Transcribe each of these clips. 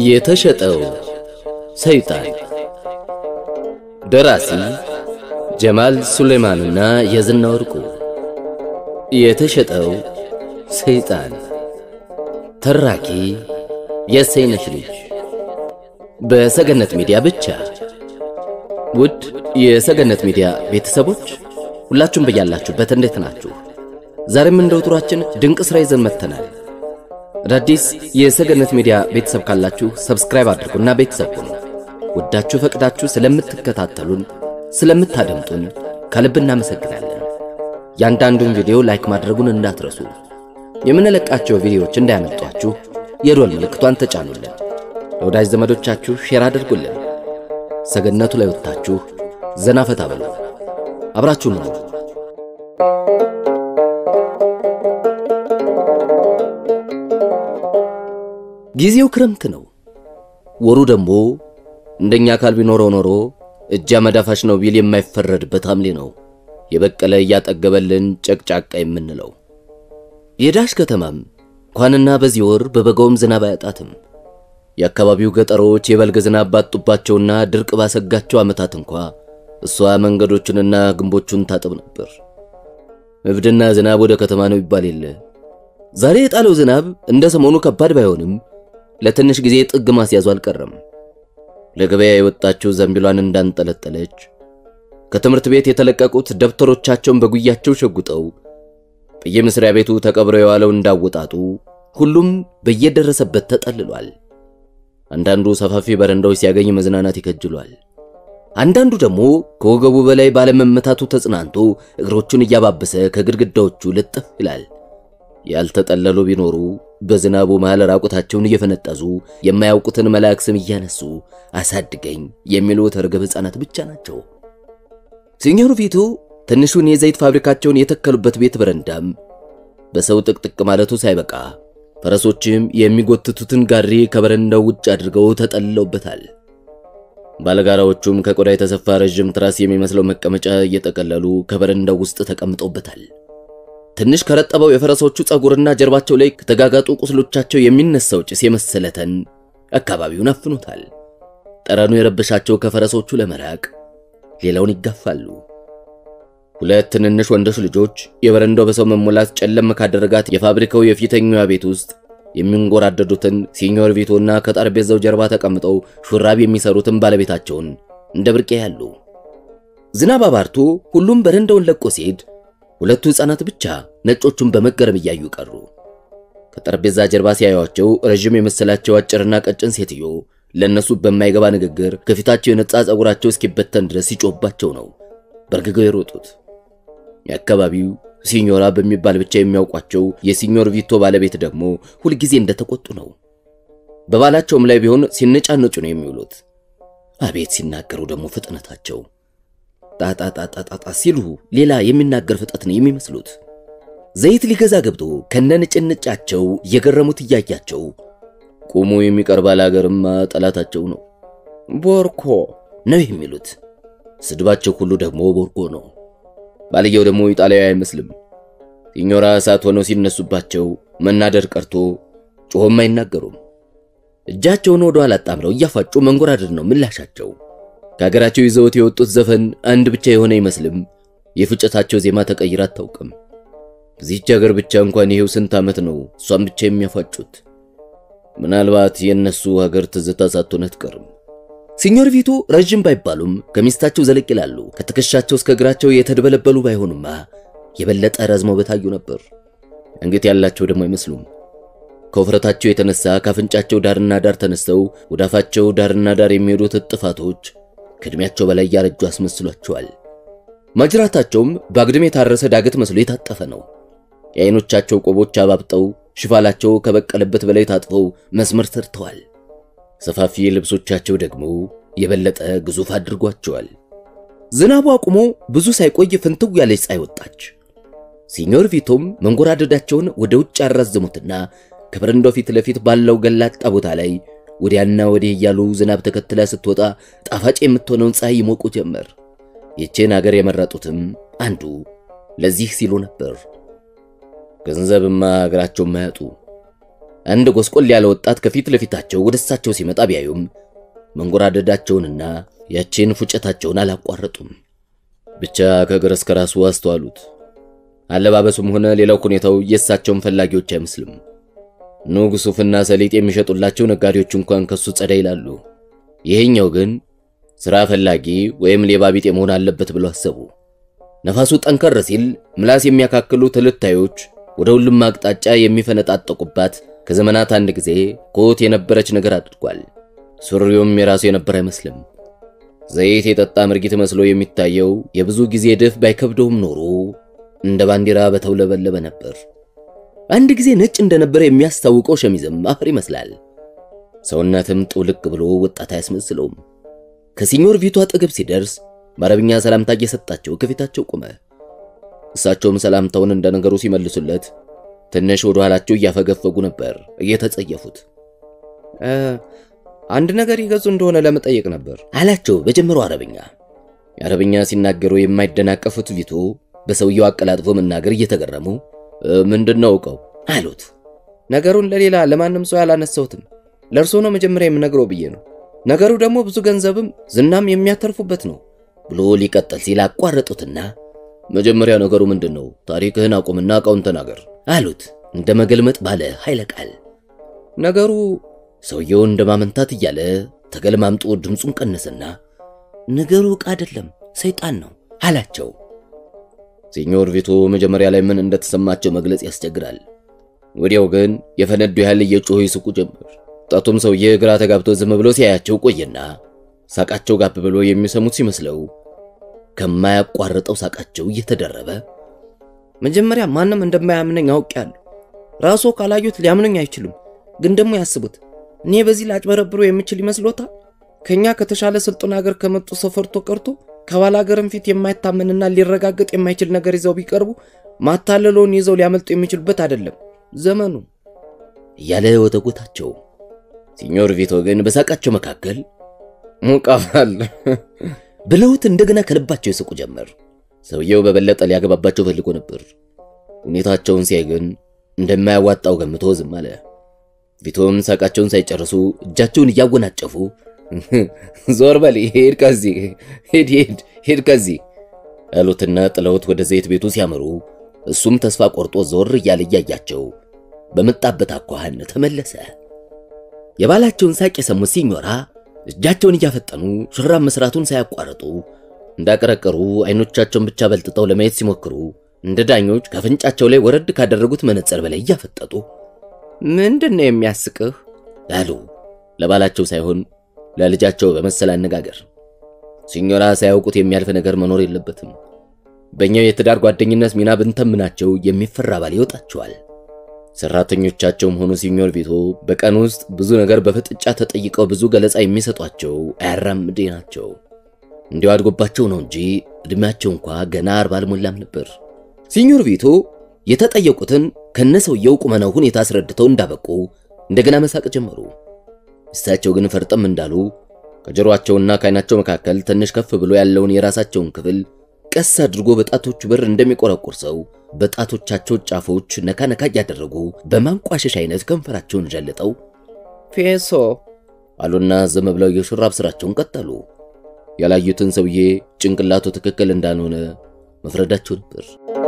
የተሸጠው ሰይጣን ደራሲ ጀማል ሱሌማንና የዝና ወርቁ። የተሸጠው ሰይጣን ተራኪ የሰይነሽ ልጅ በሰገነት ሚዲያ ብቻ። ውድ የሰገነት ሚዲያ ቤተሰቦች ሁላችሁም በያላችሁበት እንዴት ናችሁ? ዛሬም እንደ ወትሯችን ድንቅ ሥራ ይዘን መጥተናል። አዳዲስ የሰገነት ሚዲያ ቤተሰብ ካላችሁ ሰብስክራይብ አድርጉና ቤተሰብ ሁኑ። ወዳችሁ ፈቅዳችሁ ስለምትከታተሉን ስለምታደምጡን ከልብ እናመሰግናለን። ያንዳንዱን ቪዲዮ ላይክ ማድረጉን እንዳትረሱ። የምንለቃቸው ቪዲዮዎች እንዳያመልጧችሁ የዶል ምልክቷን ተጫኑልን። ለወዳጅ ዘመዶቻችሁ ሼር አድርጉልን። ሰገነቱ ላይ ወጥታችሁ ዘና ፈታ በሉ። አብራችሁን ነው። ጊዜው ክረምት ነው። ወሩ ደግሞ እንደኛ አካል ቢኖረው ኖሮ እጅ መዳፋሽ ነው ቢል የማይፈረድበት ሐምሌ ነው። የበቀለ እያጠገበልን ጨቅጫቃ የምንለው የዳሽ ከተማም እንኳንና በዚህ ወር በበጋውም ዝናብ አያጣትም። የአካባቢው ገጠሮች የበልግ ዝናብ ባጡባቸውና ድርቅ ባሰጋቸው ዓመታት እንኳ እሷ መንገዶቹንና ግንቦቹን ታጥብ ነበር። እብድና ዝናብ ወደ ከተማ ነው ይባል የለ። ዛሬ የጣለው ዝናብ እንደ ሰሞኑ ከባድ ባይሆንም ለትንሽ ጊዜ ጥግ ማስያዙ አልቀረም። ለገበያ የወጣችው ዘንቢሏን እንዳንጠለጠለች ከትምህርት ቤት የተለቀቁት ደብተሮቻቸውን በጉያቸው ሸጉጠው በየመስሪያ ቤቱ ተቀብረው የዋለው እንዳወጣጡ ሁሉም በየደረሰበት ተጠልሏል። አንዳንዱ ሰፋፊ በረንዳዎች ሲያገኝ መዝናናት ይከጅሏል። አንዳንዱ ደግሞ ከወገቡ በላይ ባለመመታቱ ተጽናንቶ እግሮቹን እያባበሰ ከግድግዳዎቹ ልጥፍ ይላል። ያልተጠለሉ ቢኖሩ በዝናቡ መሃል ራቁታቸውን እየፈነጠዙ የማያውቁትን መልአክ ስም እያነሱ አሳድገኝ የሚሉት እርግብ ሕፃናት ብቻ ናቸው። ሲኞር ቪቶ ትንሹን የዘይት ፋብሪካቸውን የተከሉበት ቤት በረንዳም በሰው ጥቅጥቅ ማለቱ ሳይበቃ ፈረሶችም የሚጎትቱትን ጋሪ ከበረንዳው ውጭ አድርገው ተጠልለውበታል። ባለጋራዎቹም ከቆዳ የተሰፋ ረዥም ትራስ የሚመስለው መቀመጫ እየጠቀለሉ ከበረንዳው ውስጥ ተቀምጠውበታል። ትንሽ ከረጠበው የፈረሶቹ ጸጉርና ጀርባቸው ላይ ከተጋጋጡ ቁስሎቻቸው የሚነሳው ጭስ የመሰለተን አካባቢውን አፍኖታል። ጠረኑ የረበሻቸው ከፈረሶቹ ለመራቅ ሌላውን ይጋፋሉ። ሁለት ትንንሽ ወንዶች ልጆች የበረንዳው በሰው መሞላት ጨለም ካደረጋት የፋብሪካው የፊተኛዋ ቤት ውስጥ የሚንጎራደዱትን ሲኞር ቪቶና ከጠረጴዛው ጀርባ ተቀምጠው ሹራብ የሚሰሩትን ባለቤታቸውን እንደ ብርቄ ያሉ። ዝናብ አባርቶ ሁሉም በረንዳውን ለቆ ሲሄድ ሁለቱ ሕፃናት ብቻ ነጮቹን በመገረም እያዩ ቀሩ። ከጠረጴዛ ጀርባ ሲያዩአቸው ረዥም የመሰላቸው አጭርና ቀጭን ሴትዮ ለእነሱ በማይገባ ንግግር ከፊታቸው የነጻ ጸጉራቸው እስኪበተን ድረስ ሲጮባቸው ነው በርግገው የሮጡት። የአካባቢው ሲኞራ በሚባል ብቻ የሚያውቋቸው የሲኞር ቪቶ ባለቤት ደግሞ ሁልጊዜ እንደተቆጡ ነው። በባላቸውም ላይ ቢሆን ሲነጫነጩ ነው የሚውሉት። አቤት ሲናገሩ ደግሞ ፍጥነታቸው ጣጣጣጣጣ ሲሉ ሌላ የሚናገር ፍጠት ነው የሚመስሉት። ዘይት ሊገዛ ገብቶ ከነንጭንጫቸው እየገረሙት እያያቸው ቆሞ የሚቀር ባላገርማ ጠላታቸው ነው ቦርኮ ነው የሚሉት። ስድባቸው ሁሉ ደግሞ ቦርኮ ነው። ባልየው ደግሞ ኢጣሊያዊ አይመስልም። ሲኞራ እሳት ሆነው ሲነሱባቸው መናደር ቀርቶ ጮሆም አይናገሩም። እጃቸውን ወደ ኋላ አጣምረው እያፋጩ መንጎራደድ ነው ምላሻቸው። ከሀገራቸው ይዘውት የወጡት ዘፈን አንድ ብቻ የሆነ አይመስልም። የፍጨታቸው ዜማ ተቀይራ አታውቅም። እዚህች ሀገር ብቻ እንኳን ይሄው ስንት ዓመት ነው እሷን ብቻ የሚያፋጩት። ምናልባት የእነሱ ሀገር ትዝታ ሳትሆን አትቀርም። ሲኞር ቪቶ ረዥም ባይባሉም ከሚስታቸው ዘለቅ ይላሉ። ከትከሻቸው እስከ እግራቸው የተደበለበሉ ባይሆኑማ የበለጠ ረዝመው በታዩ ነበር። አንገት ያላቸው ደግሞ አይመስሉም። ከውፍረታቸው የተነሳ ካፍንጫቸው ዳርና ዳር ተነስተው ወደ አፋቸው ዳርና ዳር የሚሄዱት እጥፋቶች ከዕድሜያቸው በላይ ያረጁ አስመስሏቸዋል። ማጅራታቸውም በአግድም የታረሰ ዳገት መስሎ የታጠፈ ነው። የዓይኖቻቸው ቆቦች አባብጠው ሽፋላቸው ከበቀለበት በላይ ታጥፈው መስመር ሰርተዋል። ሰፋፊ ልብሶቻቸው ደግሞ የበለጠ ግዙፍ አድርጓቸዋል። ዝናቡ አቁሞ ብዙ ሳይቆይ ፍንትው ያለች ፀሐይ ወጣች። ሲኞር ቪቶም መንጎራደዳቸውን ወደ ውጭ ያራዘሙትና ከበረንዳው ፊት ለፊት ባለው ገላጣ ቦታ ላይ ወዲያና ወዲህ እያሉ ዝናብ ተከትላ ስትወጣ ጣፋጭ የምትሆነውን ፀሐይ ይሞቁ ጀመር። ይችን አገር የመረጡትም አንዱ ለዚህ ሲሉ ነበር። ገንዘብማ ሀገራቸው ማያጡ አንድ ጎስቆል ያለ ወጣት ከፊት ለፊታቸው ወደ እሳቸው ሲመጣ ቢያዩም መንጎራደዳቸውንና ያቺን ፉጨታቸውን አላቋረጡም። ብቻ ከእግር እስከ ራሱ አስተዋሉት። አለባበሱም ሆነ ሌላው ሁኔታው የእሳቸውን ፈላጊዎች አይመስልም። ኑግ ሱፍና ሰሊጥ የሚሸጡላቸው ነጋዴዎች እንኳን ከሱ ጸዳ ይላሉ። ይሄኛው ግን ሥራ ፈላጊ ወይም ሌባ ቢጤ መሆን አለበት ብሎ አሰቡ። ነፋሱ ጠንከር ሲል ምላስ የሚያካክሉ ትልታዮች ወደ ሁሉም አቅጣጫ የሚፈነጣጠቁባት ከዘመናት አንድ ጊዜ ኮት የነበረች ነገር አድርጓል። ሱሪውም የራሱ የነበር አይመስልም። ዘይት የጠጣ ምርጊት መስሎ የሚታየው የብዙ ጊዜ ድፍ ባይከብደውም ኖሮ እንደ ባንዲራ በተውለበለበ ነበር። አንድ ጊዜ ነጭ እንደነበረ የሚያስታውቀው ሸሚዝም አፈር ይመስላል። ሰውነትም ጥውልቅ ብሎ ወጣት አያስመስለውም። ከሲኞር ቪቱ አጠገብ ሲደርስ በአረብኛ ሰላምታ እየሰጣቸው ከፊታቸው ቆመ። እሳቸውም ሰላምታውን እንደ ነገሩ ሲመልሱለት ትንሽ ወደ ኋላቸው እያፈገፈጉ ነበር እየተጸየፉት። አንድ ነገር ይገዙ እንደሆነ ለመጠየቅ ነበር አላቸው በጀመረው አረብኛ። የአረብኛ ሲናገሩ የማይደናቀፉት ቪቶ በሰውየው አቀላጥፎ መናገር እየተገረሙ ምንድን ነው እውቀው አሉት። ነገሩን ለሌላ ለማንም ሰው ያላነሳሁትም ለእርሶ ነው መጀመሪያ የምነግረው ብዬ ነው። ነገሩ ደግሞ ብዙ ገንዘብም ዝናም የሚያተርፉበት ነው ብሎ ሊቀጥል ሲል አቋረጡትና መጀመሪያ ነገሩ ምንድን ነው? ታሪክህን አቁምና እቃውን ተናገር አሉት እንደ መገልመጥ ባለ ኃይለ ቃል። ነገሩ ሰውየው እንደ ማመንታት እያለ ተገልማምጦ ድምፁን ቀነሰና ነገሩ ዕቃ አይደለም ሰይጣን ነው አላቸው። ሲኞር ቪቶ መጀመሪያ ላይ ምን እንደተሰማቸው መግለጽ ያስቸግራል። ወዲያው ግን የፈነዱ ያህል እየጮሁ ይስቁ ጀመር። ወጣቱም ሰውዬ ግራ ተጋብቶ ዝም ብሎ ሲያያቸው ቆየና ሳቃቸው ጋብ ብሎ የሚሰሙት ሲመስለው ከማያቋርጠው ሳቃቸው እየተደረበ መጀመሪያ ማንም እንደማያምነኝ አውቄያለሁ። ራስዎ ካላዩት ሊያምኑኝ አይችሉም። ግን ደግሞ ያስቡት፣ እኔ በዚህ ላጭበረብሮ የምችል ይመስሎታል? ከኛ ከተሻለ ስልጡን ሀገር ከመጡ ሰው ፈርቶ ቀርቶ ከባል ሀገርም ፊት የማይታመንና ሊረጋገጥ የማይችል ነገር ይዘው ቢቀርቡ ማታለለውን ይዘው ሊያመልጡ የሚችሉበት አይደለም ዘመኑ እያለ ወተጎታቸው። ሲኞር ቪቶ ግን በሳቃቸው መካከል ሙቃፋል ብለውት እንደገና ከልባቸው ይስቁ ጀመር። ሰውየው በበለጠ ሊያገባባቸው ፈልጎ ነበር። ሁኔታቸውን ሲያይ ግን እንደማያዋጣው ገምቶ ዝም አለ። ቪቶም ሳቃቸውን ሳይጨርሱ እጃቸውን እያወናጨፉ ዞር በል ሄድ ከዚህ ሄድ ሄድ ሄድ ከዚህ ያሉትና ጥለውት ወደ ዘይት ቤቱ ሲያመሩ እሱም ተስፋ ቆርጦ ዞር እያለ እያያቸው በመጣበት አኳኋን ተመለሰ። የባላቸውን ሳቅ የሰሙት ሲኞራ እጃቸውን እያፈጠኑ ሹራብ መስራቱን ሳያቋርጡ እንዳቀረቀሩ አይኖቻቸውን ብቻ በልጥጠው ለማየት ሲሞክሩ እንደ ዳኞች ከፍንጫቸው ላይ ወረድ ካደረጉት መነጽር በላይ እያፈጠጡ ምንድን ነው የሚያስቅህ አሉ ለባላቸው ሳይሆን ለልጃቸው በመሰል አነጋገር። ሲኞራ ሳያውቁት የሚያልፍ ነገር መኖር የለበትም። በእኛው የትዳር ጓደኝነት ሚና ብንተምናቸው የሚፈራ ባል ይወጣቸዋል። ሰራተኞቻቸውም ሆኑ ሲኞር ቪቶ በቀን ውስጥ ብዙ ነገር በፍጥጫ ተጠይቀው ብዙ ገለጻ የሚሰጧቸው አያራምዴ ናቸው። እንዲያው አድጎባቸው ነው እንጂ እድሜያቸው እንኳ ገና አርባ አልሞላም ነበር። ሲኞር ቪቶ የተጠየቁትን ከነሰውየው ቁመናው ሁኔታ አስረድተው እንዳበቁ እንደገና መሳቅ ጀመሩ። እሳቸው ግን ፈርጠም እንዳሉ ከጆሮአቸውና ከዓይናቸው መካከል ትንሽ ከፍ ብሎ ያለውን የራሳቸውን ክፍል ቀስ አድርጎ በጣቶቹ በር እንደሚቆረቁር ሰው በጣቶቻቸው ጫፎች ነካ ነካ እያደረጉ በማንቋሸሽ አይነት ከንፈራቸውን ጀልጠው ፌሶ አሉና ዝም ብለው የሹራብ ስራቸውን ቀጠሉ። ያላዩትን ሰውዬ ጭንቅላቱ ትክክል እንዳልሆነ መፍረዳቸው ነበር።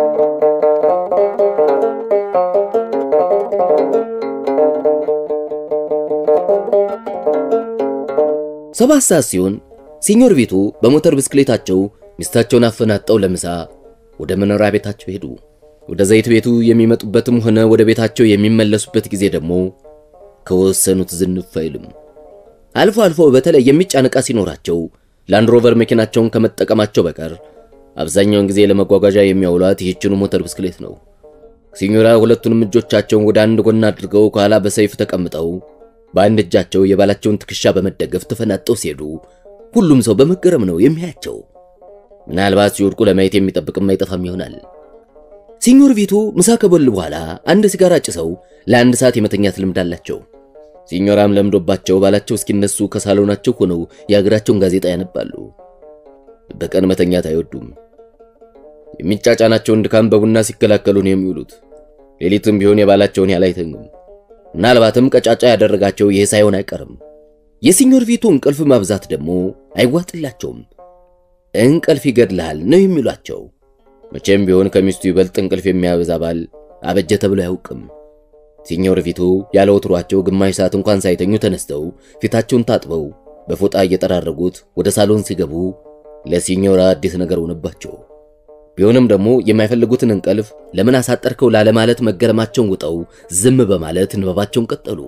ሰባት ሰዓት ሲሆን ሲኞር ቪቶ በሞተር ብስክሌታቸው ሚስታቸውን አፈናጠው ለምሳ ወደ መኖሪያ ቤታቸው ሄዱ። ወደ ዘይት ቤቱ የሚመጡበትም ሆነ ወደ ቤታቸው የሚመለሱበት ጊዜ ደግሞ ከወሰኑት ዝንፍ አይልም። አልፎ አልፎ በተለይ የሚጫን ዕቃ ሲኖራቸው ላንድ ሮቨር መኪናቸውን ከመጠቀማቸው በቀር አብዛኛውን ጊዜ ለመጓጓዣ የሚያውሏት ይህችኑ ሞተር ብስክሌት ነው። ሲኞራ ሁለቱንም እጆቻቸውን ወደ አንድ ጎን አድርገው ከኋላ በሰይፍ ተቀምጠው በአንድ እጃቸው የባላቸውን ትከሻ በመደገፍ ተፈናጠው ሲሄዱ ሁሉም ሰው በመገረም ነው የሚያያቸው። ምናልባት ሲወድቁ ለማየት የሚጠብቅም አይጠፋም ይሆናል። ሲኞር ቪቶ ምሳ ከበሉ በኋላ አንድ ሲጋራ ጭሰው ለአንድ ሰዓት የመተኛት ልምድ አላቸው። ሲኞራም ለምዶባቸው ባላቸው እስኪነሱ ከሳሎናቸው ሆነው የሀገራቸውን ጋዜጣ ያነባሉ። በቀን መተኛት አይወዱም። የሚጫጫናቸውን ድካም በቡና ሲከላከሉ ነው የሚውሉት። ሌሊትም ቢሆን የባላቸውን ያህል አይተኙም። ምናልባትም ቀጫጫ ያደረጋቸው ይህ ሳይሆን አይቀርም። የሲኞር ቪቶ እንቅልፍ ማብዛት ደግሞ አይዋጥላቸውም። እንቅልፍ ይገድልሃል ነው የሚሏቸው። መቼም ቢሆን ከሚስቱ ይበልጥ እንቅልፍ የሚያበዛ ባል አበጀ ተብሎ አያውቅም። ሲኞር ቪቶ ያለ ወትሯቸው ግማሽ ሰዓት እንኳን ሳይተኙ ተነስተው ፊታቸውን ታጥበው በፎጣ እየጠራረጉት ወደ ሳሎን ሲገቡ ለሲኞራ አዲስ ነገር ሆነባቸው። ቢሆንም ደግሞ የማይፈልጉትን እንቅልፍ ለምን አሳጠርከው ላለማለት መገረማቸውን ውጠው ዝም በማለት ንባባቸውን ቀጠሉ።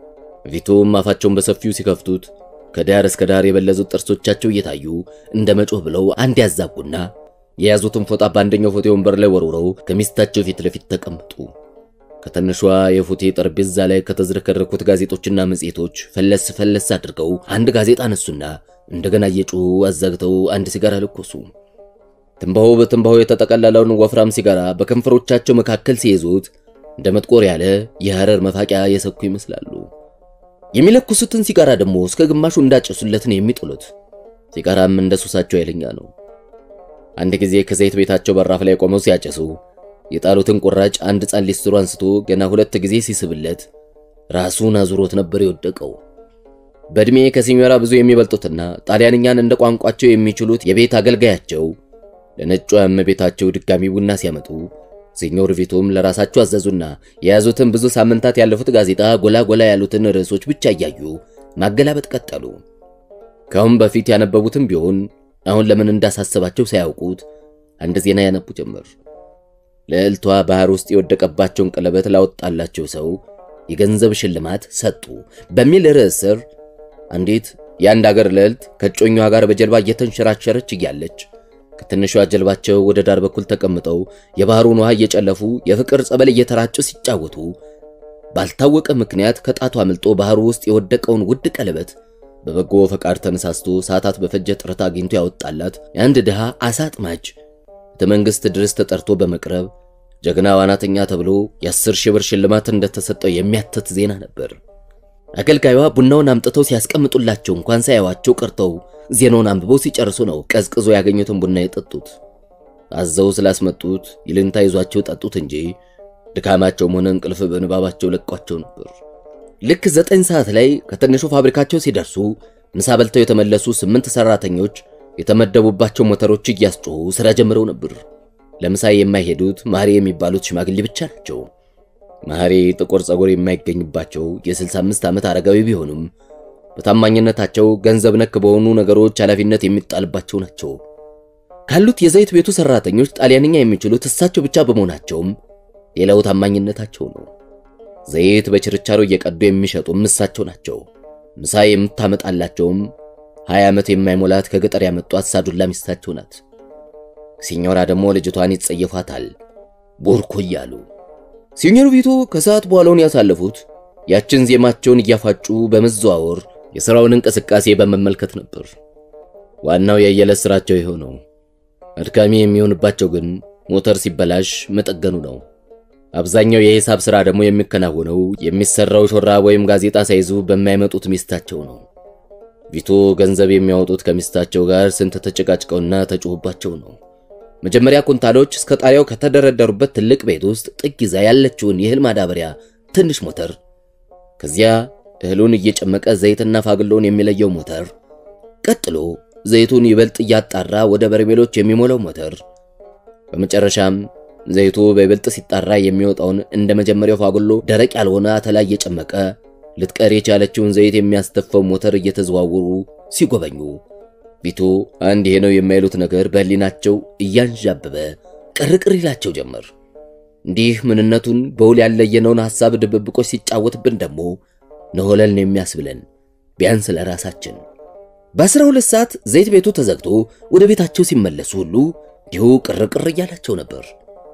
ቪቶም አፋቸውን በሰፊው ሲከፍቱት ከዳር እስከ ዳር የበለዙት ጥርሶቻቸው እየታዩ እንደ መጮህ ብለው አንድ ያዛጉና የያዙትን ፎጣ በአንደኛው ፎቴ ወንበር ላይ ወርውረው ከሚስታቸው ፊት ለፊት ተቀምጡ። ከትንሿ የፎቴ ጠረጴዛ ላይ ከተዝረከረኩት ጋዜጦችና መጽሔቶች ፈለስ ፈለስ አድርገው አንድ ጋዜጣ አነሱና እንደገና እየጮሁ አዛግተው አንድ ሲጋራ ለኮሱ። ትንባሆ በትንባሆ የተጠቀለለውን ወፍራም ሲጋራ በከንፈሮቻቸው መካከል ሲይዙት እንደ መጥቆር ያለ የሐረር መፋቂያ የሰኩ ይመስላሉ። የሚለኩሱትን ሲጋራ ደግሞ እስከ ግማሹ እንዳጨሱለት ነው የሚጥሉት። ሲጋራም እንደ ሱሳቸው ኃይለኛ ነው። አንድ ጊዜ ከዘይት ቤታቸው በራፍ ላይ ቆመው ሲያጨሱ የጣሉትን ቁራጭ አንድ ሕፃን ሊስትሮ አንስቶ ገና ሁለት ጊዜ ሲስብለት ራሱን አዙሮት ነበር የወደቀው። በዕድሜ ከሲኞራ ብዙ የሚበልጡትና ጣሊያንኛን እንደ ቋንቋቸው የሚችሉት የቤት አገልጋያቸው ለነጯ እመቤታቸው ድጋሚ ቡና ሲያመጡ ሲኞር ቪቶም ለራሳቸው አዘዙና የያዙትን ብዙ ሳምንታት ያለፉት ጋዜጣ ጎላ ጎላ ያሉትን ርዕሶች ብቻ እያዩ ማገላበጥ ቀጠሉ። ከአሁን በፊት ያነበቡትም ቢሆን አሁን ለምን እንዳሳሰባቸው ሳያውቁት አንድ ዜና ያነቡ ጀመር። ልዕልቷ ባህር ውስጥ የወደቀባቸውን ቀለበት ላወጣላቸው ሰው የገንዘብ ሽልማት ሰጡ በሚል ርዕስ ስር አንዲት የአንድ አገር ልዕልት ከእጮኛዋ ጋር በጀልባ እየተንሸራሸረች እያለች ከትንሿ ጀልባቸው ወደ ዳር በኩል ተቀምጠው የባህሩን ውሃ እየጨለፉ የፍቅር ጸበል እየተራጩ ሲጫወቱ ባልታወቀ ምክንያት ከጣቱ አምልጦ ባህሩ ውስጥ የወደቀውን ውድ ቀለበት በበጎ ፈቃድ ተነሳስቶ ሰዓታት በፈጀ ጥረት አግኝቶ ያወጣላት የአንድ ድሃ አሳ አጥማጅ ቤተ መንግሥት ድረስ ተጠርቶ በመቅረብ ጀግና ዋናተኛ ተብሎ የአስር ሺህ ብር ሽልማት እንደተሰጠው የሚያተት ዜና ነበር። አገልጋዩዋ ቡናውን አምጥተው ሲያስቀምጡላቸው እንኳን ሳያዋቸው ቀርተው ዜናውን አንብበው ሲጨርሱ ነው ቀዝቅዞ ያገኙትን ቡና የጠጡት። አዘው ስላስመጡት ይልንታ ይዟቸው ጠጡት እንጂ ድካማቸውም ሆነ እንቅልፍ በንባባቸው ለቋቸው ነበር። ልክ ዘጠኝ ሰዓት ላይ ከትንሹ ፋብሪካቸው ሲደርሱ ምሳ በልተው የተመለሱ ስምንት ሰራተኞች የተመደቡባቸው ሞተሮች እያስጮሁ ስራ ጀምረው ነበር። ለምሳ የማይሄዱት ማሪ የሚባሉት ሽማግሌ ብቻ ናቸው። ማሪ ጥቁር ጸጉር የማይገኝባቸው የ65 ዓመት አረጋዊ ቢሆኑም በታማኝነታቸው ገንዘብ ነክ በሆኑ ነገሮች ኃላፊነት የሚጣልባቸው ናቸው። ካሉት የዘይት ቤቱ ሰራተኞች ጣሊያንኛ የሚችሉት እሳቸው ብቻ በመሆናቸውም ሌላው ታማኝነታቸው ነው። ዘይት በችርቻሮ እየቀዱ የሚሸጡም እሳቸው ናቸው። ምሳ የምታመጣላቸውም ሀያ ዓመት የማይሞላት ከገጠር ያመጧት ሳዱላ ሚስታቸው ናት። ሲኞራ ደግሞ ልጅቷን ይጸየፏታል ቦርኮ እያሉ። ሲኞር ቪቶ ከሰዓት በኋላውን ያሳለፉት ያችን ዜማቸውን እያፋጩ በመዘዋወር የሥራውን እንቅስቃሴ በመመልከት ነበር። ዋናው የየዕለት ሥራቸው ይኸው ነው። አድካሚ የሚሆንባቸው ግን ሞተር ሲበላሽ መጠገኑ ነው። አብዛኛው የሂሳብ ሥራ ደግሞ የሚከናወነው የሚሰራው ሾራ ወይም ጋዜጣ ሳይዙ በማይመጡት ሚስታቸው ነው። ቪቶ ገንዘብ የሚያወጡት ከሚስታቸው ጋር ስንት ተጨቃጭቀውና ተጮሁባቸው ነው። መጀመሪያ ኩንታሎች እስከ ጣሪያው ከተደረደሩበት ትልቅ ቤት ውስጥ ጥግ ይዛ ያለችውን የእህል ማዳበሪያ ትንሽ ሞተር፣ ከዚያ እህሉን እየጨመቀ ዘይትና ፋግሎን የሚለየው ሞተር፣ ቀጥሎ ዘይቱን ይበልጥ እያጣራ ወደ በርሜሎች የሚሞላው ሞተር፣ በመጨረሻም ዘይቱ በይበልጥ ሲጣራ የሚወጣውን እንደ መጀመሪያው ፋግሎ ደረቅ ያልሆነ አተላ እየጨመቀ ልትቀር የቻለችውን ዘይት የሚያስተፋው ሞተር እየተዘዋወሩ ሲጎበኙ ቪቶ አንድ ይሄ ነው የማይሉት ነገር በህሊናቸው እያንዣበበ ቅርቅር ይላቸው ጀመር። እንዲህ ምንነቱን በውል ያለየነውን ሐሳብ ድብብቆች ሲጫወትብን ደግሞ ነሆለልን የሚያስብለን ቢያንስ ለራሳችን። በአስራ ሁለት ሰዓት ዘይት ቤቱ ተዘግቶ ወደ ቤታቸው ሲመለሱ ሁሉ እንዲሁ ቅርቅር እያላቸው ነበር።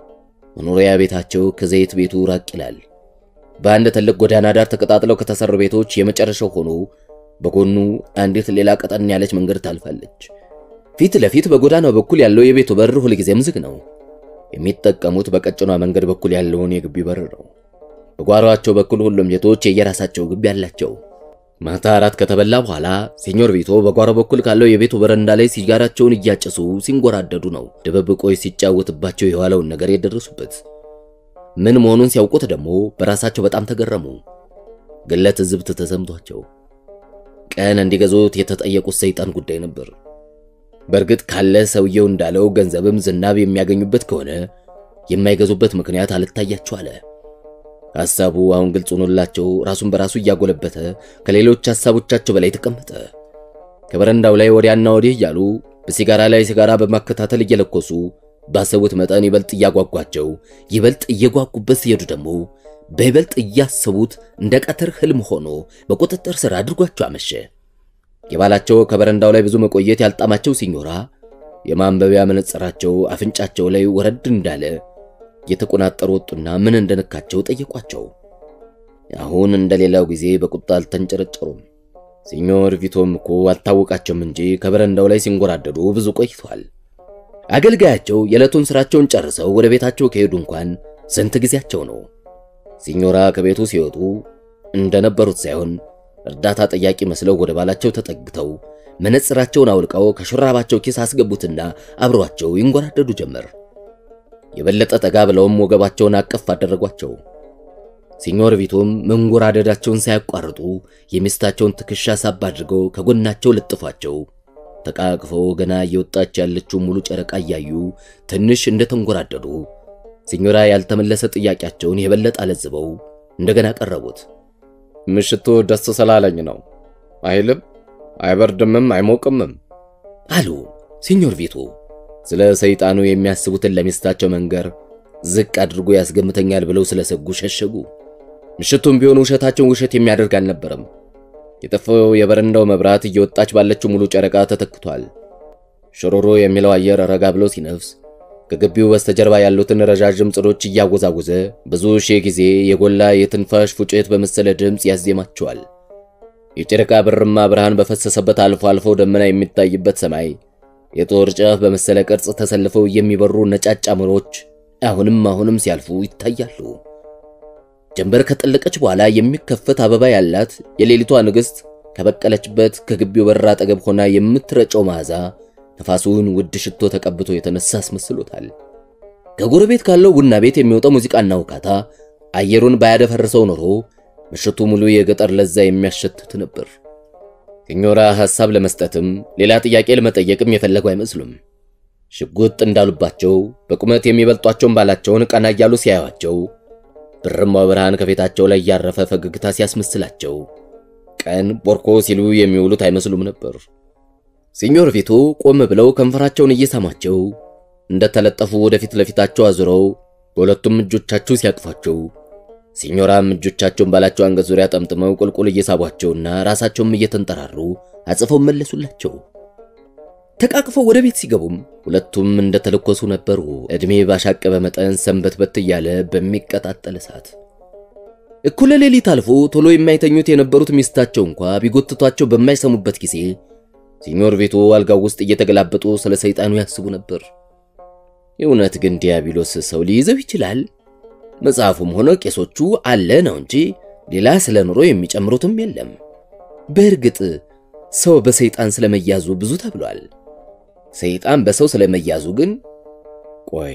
መኖሪያ ቤታቸው ከዘይት ቤቱ ራቅ ይላል። በአንድ ትልቅ ጎዳና ዳር ተቀጣጥለው ከተሰሩ ቤቶች የመጨረሻው ሆኖ በጎኑ አንዲት ሌላ ቀጠን ያለች መንገድ ታልፋለች። ፊት ለፊት በጎዳናው በኩል ያለው የቤቱ በር ሁልጊዜም ዝግ ነው። የሚጠቀሙት በቀጭኗ መንገድ በኩል ያለውን የግቢ በር ነው። በጓሯቸው በኩል ሁሉም ቤቶች የየራሳቸው ግቢ አላቸው። ማታ አራት ከተበላ በኋላ ሲኞር ቪቶ በጓሮ በኩል ካለው የቤቱ በረንዳ ላይ ሲጋራቸውን እያጨሱ ሲንጎራደዱ ነው ድብብቆች ሲጫወትባቸው የዋለውን ነገር የደረሱበት። ምን መሆኑን ሲያውቁት ደግሞ በራሳቸው በጣም ተገረሙ። ግለ ትዝብት ተሰምቷቸው ቀን እንዲገዙት የተጠየቁት ሰይጣን ጉዳይ ነበር። በእርግጥ ካለ ሰውየው እንዳለው ገንዘብም ዝናብ የሚያገኙበት ከሆነ የማይገዙበት ምክንያት አልታያቸው አለ። ሐሳቡ አሁን ግልጽ ሆኖላቸው ራሱን በራሱ እያጎለበተ ከሌሎች ሐሳቦቻቸው በላይ ተቀመጠ። ከበረንዳው ላይ ወዲያና ወዲህ እያሉ በሲጋራ ላይ ሲጋራ በማከታተል እየለኮሱ ባሰቡት መጠን ይበልጥ እያጓጓቸው ይበልጥ እየጓጉበት ሲሄዱ ደግሞ በይበልጥ እያሰቡት እንደ ቀትር ህልም ሆኖ በቁጥጥር ስር አድርጓቸው አመሸ። የባላቸው ከበረንዳው ላይ ብዙ መቆየት ያልጣማቸው ሲኞራ የማንበቢያ መነጽራቸው አፍንጫቸው ላይ ወረድ እንዳለ የተቆናጠሩ ወጡና ምን እንደነካቸው ጠየቋቸው። አሁን እንደሌላው ጊዜ በቁጣ አልተንጨረጨሩም። ሲኞር ቪቶም እኮ አልታወቃቸውም እንጂ ከበረንዳው ላይ ሲንጎራደዱ ብዙ ቆይቷል። አገልጋያቸው የዕለቱን ስራቸውን ጨርሰው ወደ ቤታቸው ከሄዱ እንኳን ስንት ጊዜያቸው ነው። ሲኞራ ከቤቱ ሲወጡ እንደነበሩት ሳይሆን እርዳታ ጠያቂ መስለው ወደ ባላቸው ተጠግተው መነጽራቸውን አውልቀው ከሹራባቸው ኪስ አስገቡትና አብሯቸው ይንጎራደዱ ጀመር። የበለጠ ጠጋ ብለውም ወገባቸውን አቀፍ አደረጓቸው። ሲኞር ቪቶም መንጎራደዳቸውን ሳያቋርጡ የሚስታቸውን ትከሻ ሳብ አድርገው ከጎናቸው ለጥፏቸው ተቃቅፈው ገና እየወጣች ያለችው ሙሉ ጨረቃ እያዩ ትንሽ እንደተንጎራደዱ ሲኞራ ያልተመለሰ ጥያቄያቸውን የበለጠ አለዝበው እንደገና ቀረቡት። ምሽቱ ደስ ስላለኝ ነው። አይልም፣ አይበርድምም፣ አይሞቅምም አሉ ሲኞር ቪቶ። ስለ ሰይጣኑ የሚያስቡትን ለሚስታቸው መንገር ዝቅ አድርጎ ያስገምተኛል ብለው ስለሰጉ ሸሸጉ። ምሽቱም ቢሆን ውሸታቸውን ውሸት የሚያደርግ አልነበረም። የጠፋው የበረንዳው መብራት እየወጣች ባለችው ሙሉ ጨረቃ ተተክቷል። ሽሮሮ የሚለው አየር ረጋ ብሎ ሲነፍስ ከግቢው በስተጀርባ ያሉትን ረዣዥም ጽዶች እያወዛወዘ ብዙ ሺህ ጊዜ የጎላ የትንፋሽ ፉጨት በመሰለ ድምፅ ያዜማቸዋል። የጨረቃ ብርማ ብርሃን በፈሰሰበት አልፎ አልፎ ደመና የሚታይበት ሰማይ የጦር ጫፍ በመሰለ ቅርጽ ተሰልፈው የሚበሩ ነጫጭ አሞራዎች አሁንም አሁንም ሲያልፉ ይታያሉ። ጀንበር ከጠለቀች በኋላ የሚከፈት አበባ ያላት የሌሊቷ ንግሥት ከበቀለችበት ከግቢው በር አጠገብ ሆና የምትረጨው መዓዛ ነፋሱን ውድ ሽቶ ተቀብቶ የተነሳ አስመስሎታል። ከጎረቤት ካለው ቡና ቤት የሚወጣው ሙዚቃና ውካታ አየሩን ባያደፈርሰው ኖሮ ምሽቱ ሙሉ የገጠር ለዛ የሚያሸትት ነበር። ሲኞራ ሐሳብ ለመስጠትም ሌላ ጥያቄ ለመጠየቅም የፈለጉ አይመስሉም። ሽጉጥ እንዳሉባቸው በቁመት የሚበልጧቸውን ባላቸውን ቀና እያሉ ሲያዩአቸው ብርማው ብርሃን ከፊታቸው ላይ ያረፈ ፈገግታ ሲያስመስላቸው ቀን ቦርኮ ሲሉ የሚውሉት አይመስሉም ነበር። ሲኞር ቪቶ ቆም ብለው ከንፈራቸውን እየሳማቸው እንደተለጠፉ ወደፊት ለፊታቸው አዙረው በሁለቱም እጆቻቸው ሲያቅፏቸው ሲኞራም እጆቻቸውን ባላቸው አንገት ዙሪያ ጠምጥመው ቁልቁል እየሳቧቸውና ራሳቸውም እየተንጠራሩ አጽፈው መለሱላቸው። ተቃቅፈው ወደ ቤት ሲገቡም ሁለቱም እንደተለኮሱ ነበሩ። ዕድሜ ባሻቀበ መጠን ሰንበትበት እያለ በሚቀጣጠል እሳት እኩለ ሌሊት አልፎ ቶሎ የማይተኙት የነበሩት ሚስታቸው እንኳ ቢጎትቷቸው በማይሰሙበት ጊዜ ሲኞር ቪቶ አልጋው ውስጥ እየተገላበጡ ስለ ሰይጣኑ ያስቡ ነበር። የእውነት ግን ዲያብሎስ ሰው ሊይዘው ይችላል? መጽሐፉም ሆነ ቄሶቹ አለ ነው እንጂ ሌላ ስለ ኑሮ የሚጨምሩትም የለም። በእርግጥ ሰው በሰይጣን ስለመያዙ ብዙ ተብሏል። ሰይጣን በሰው ስለመያዙ ግን ቆይ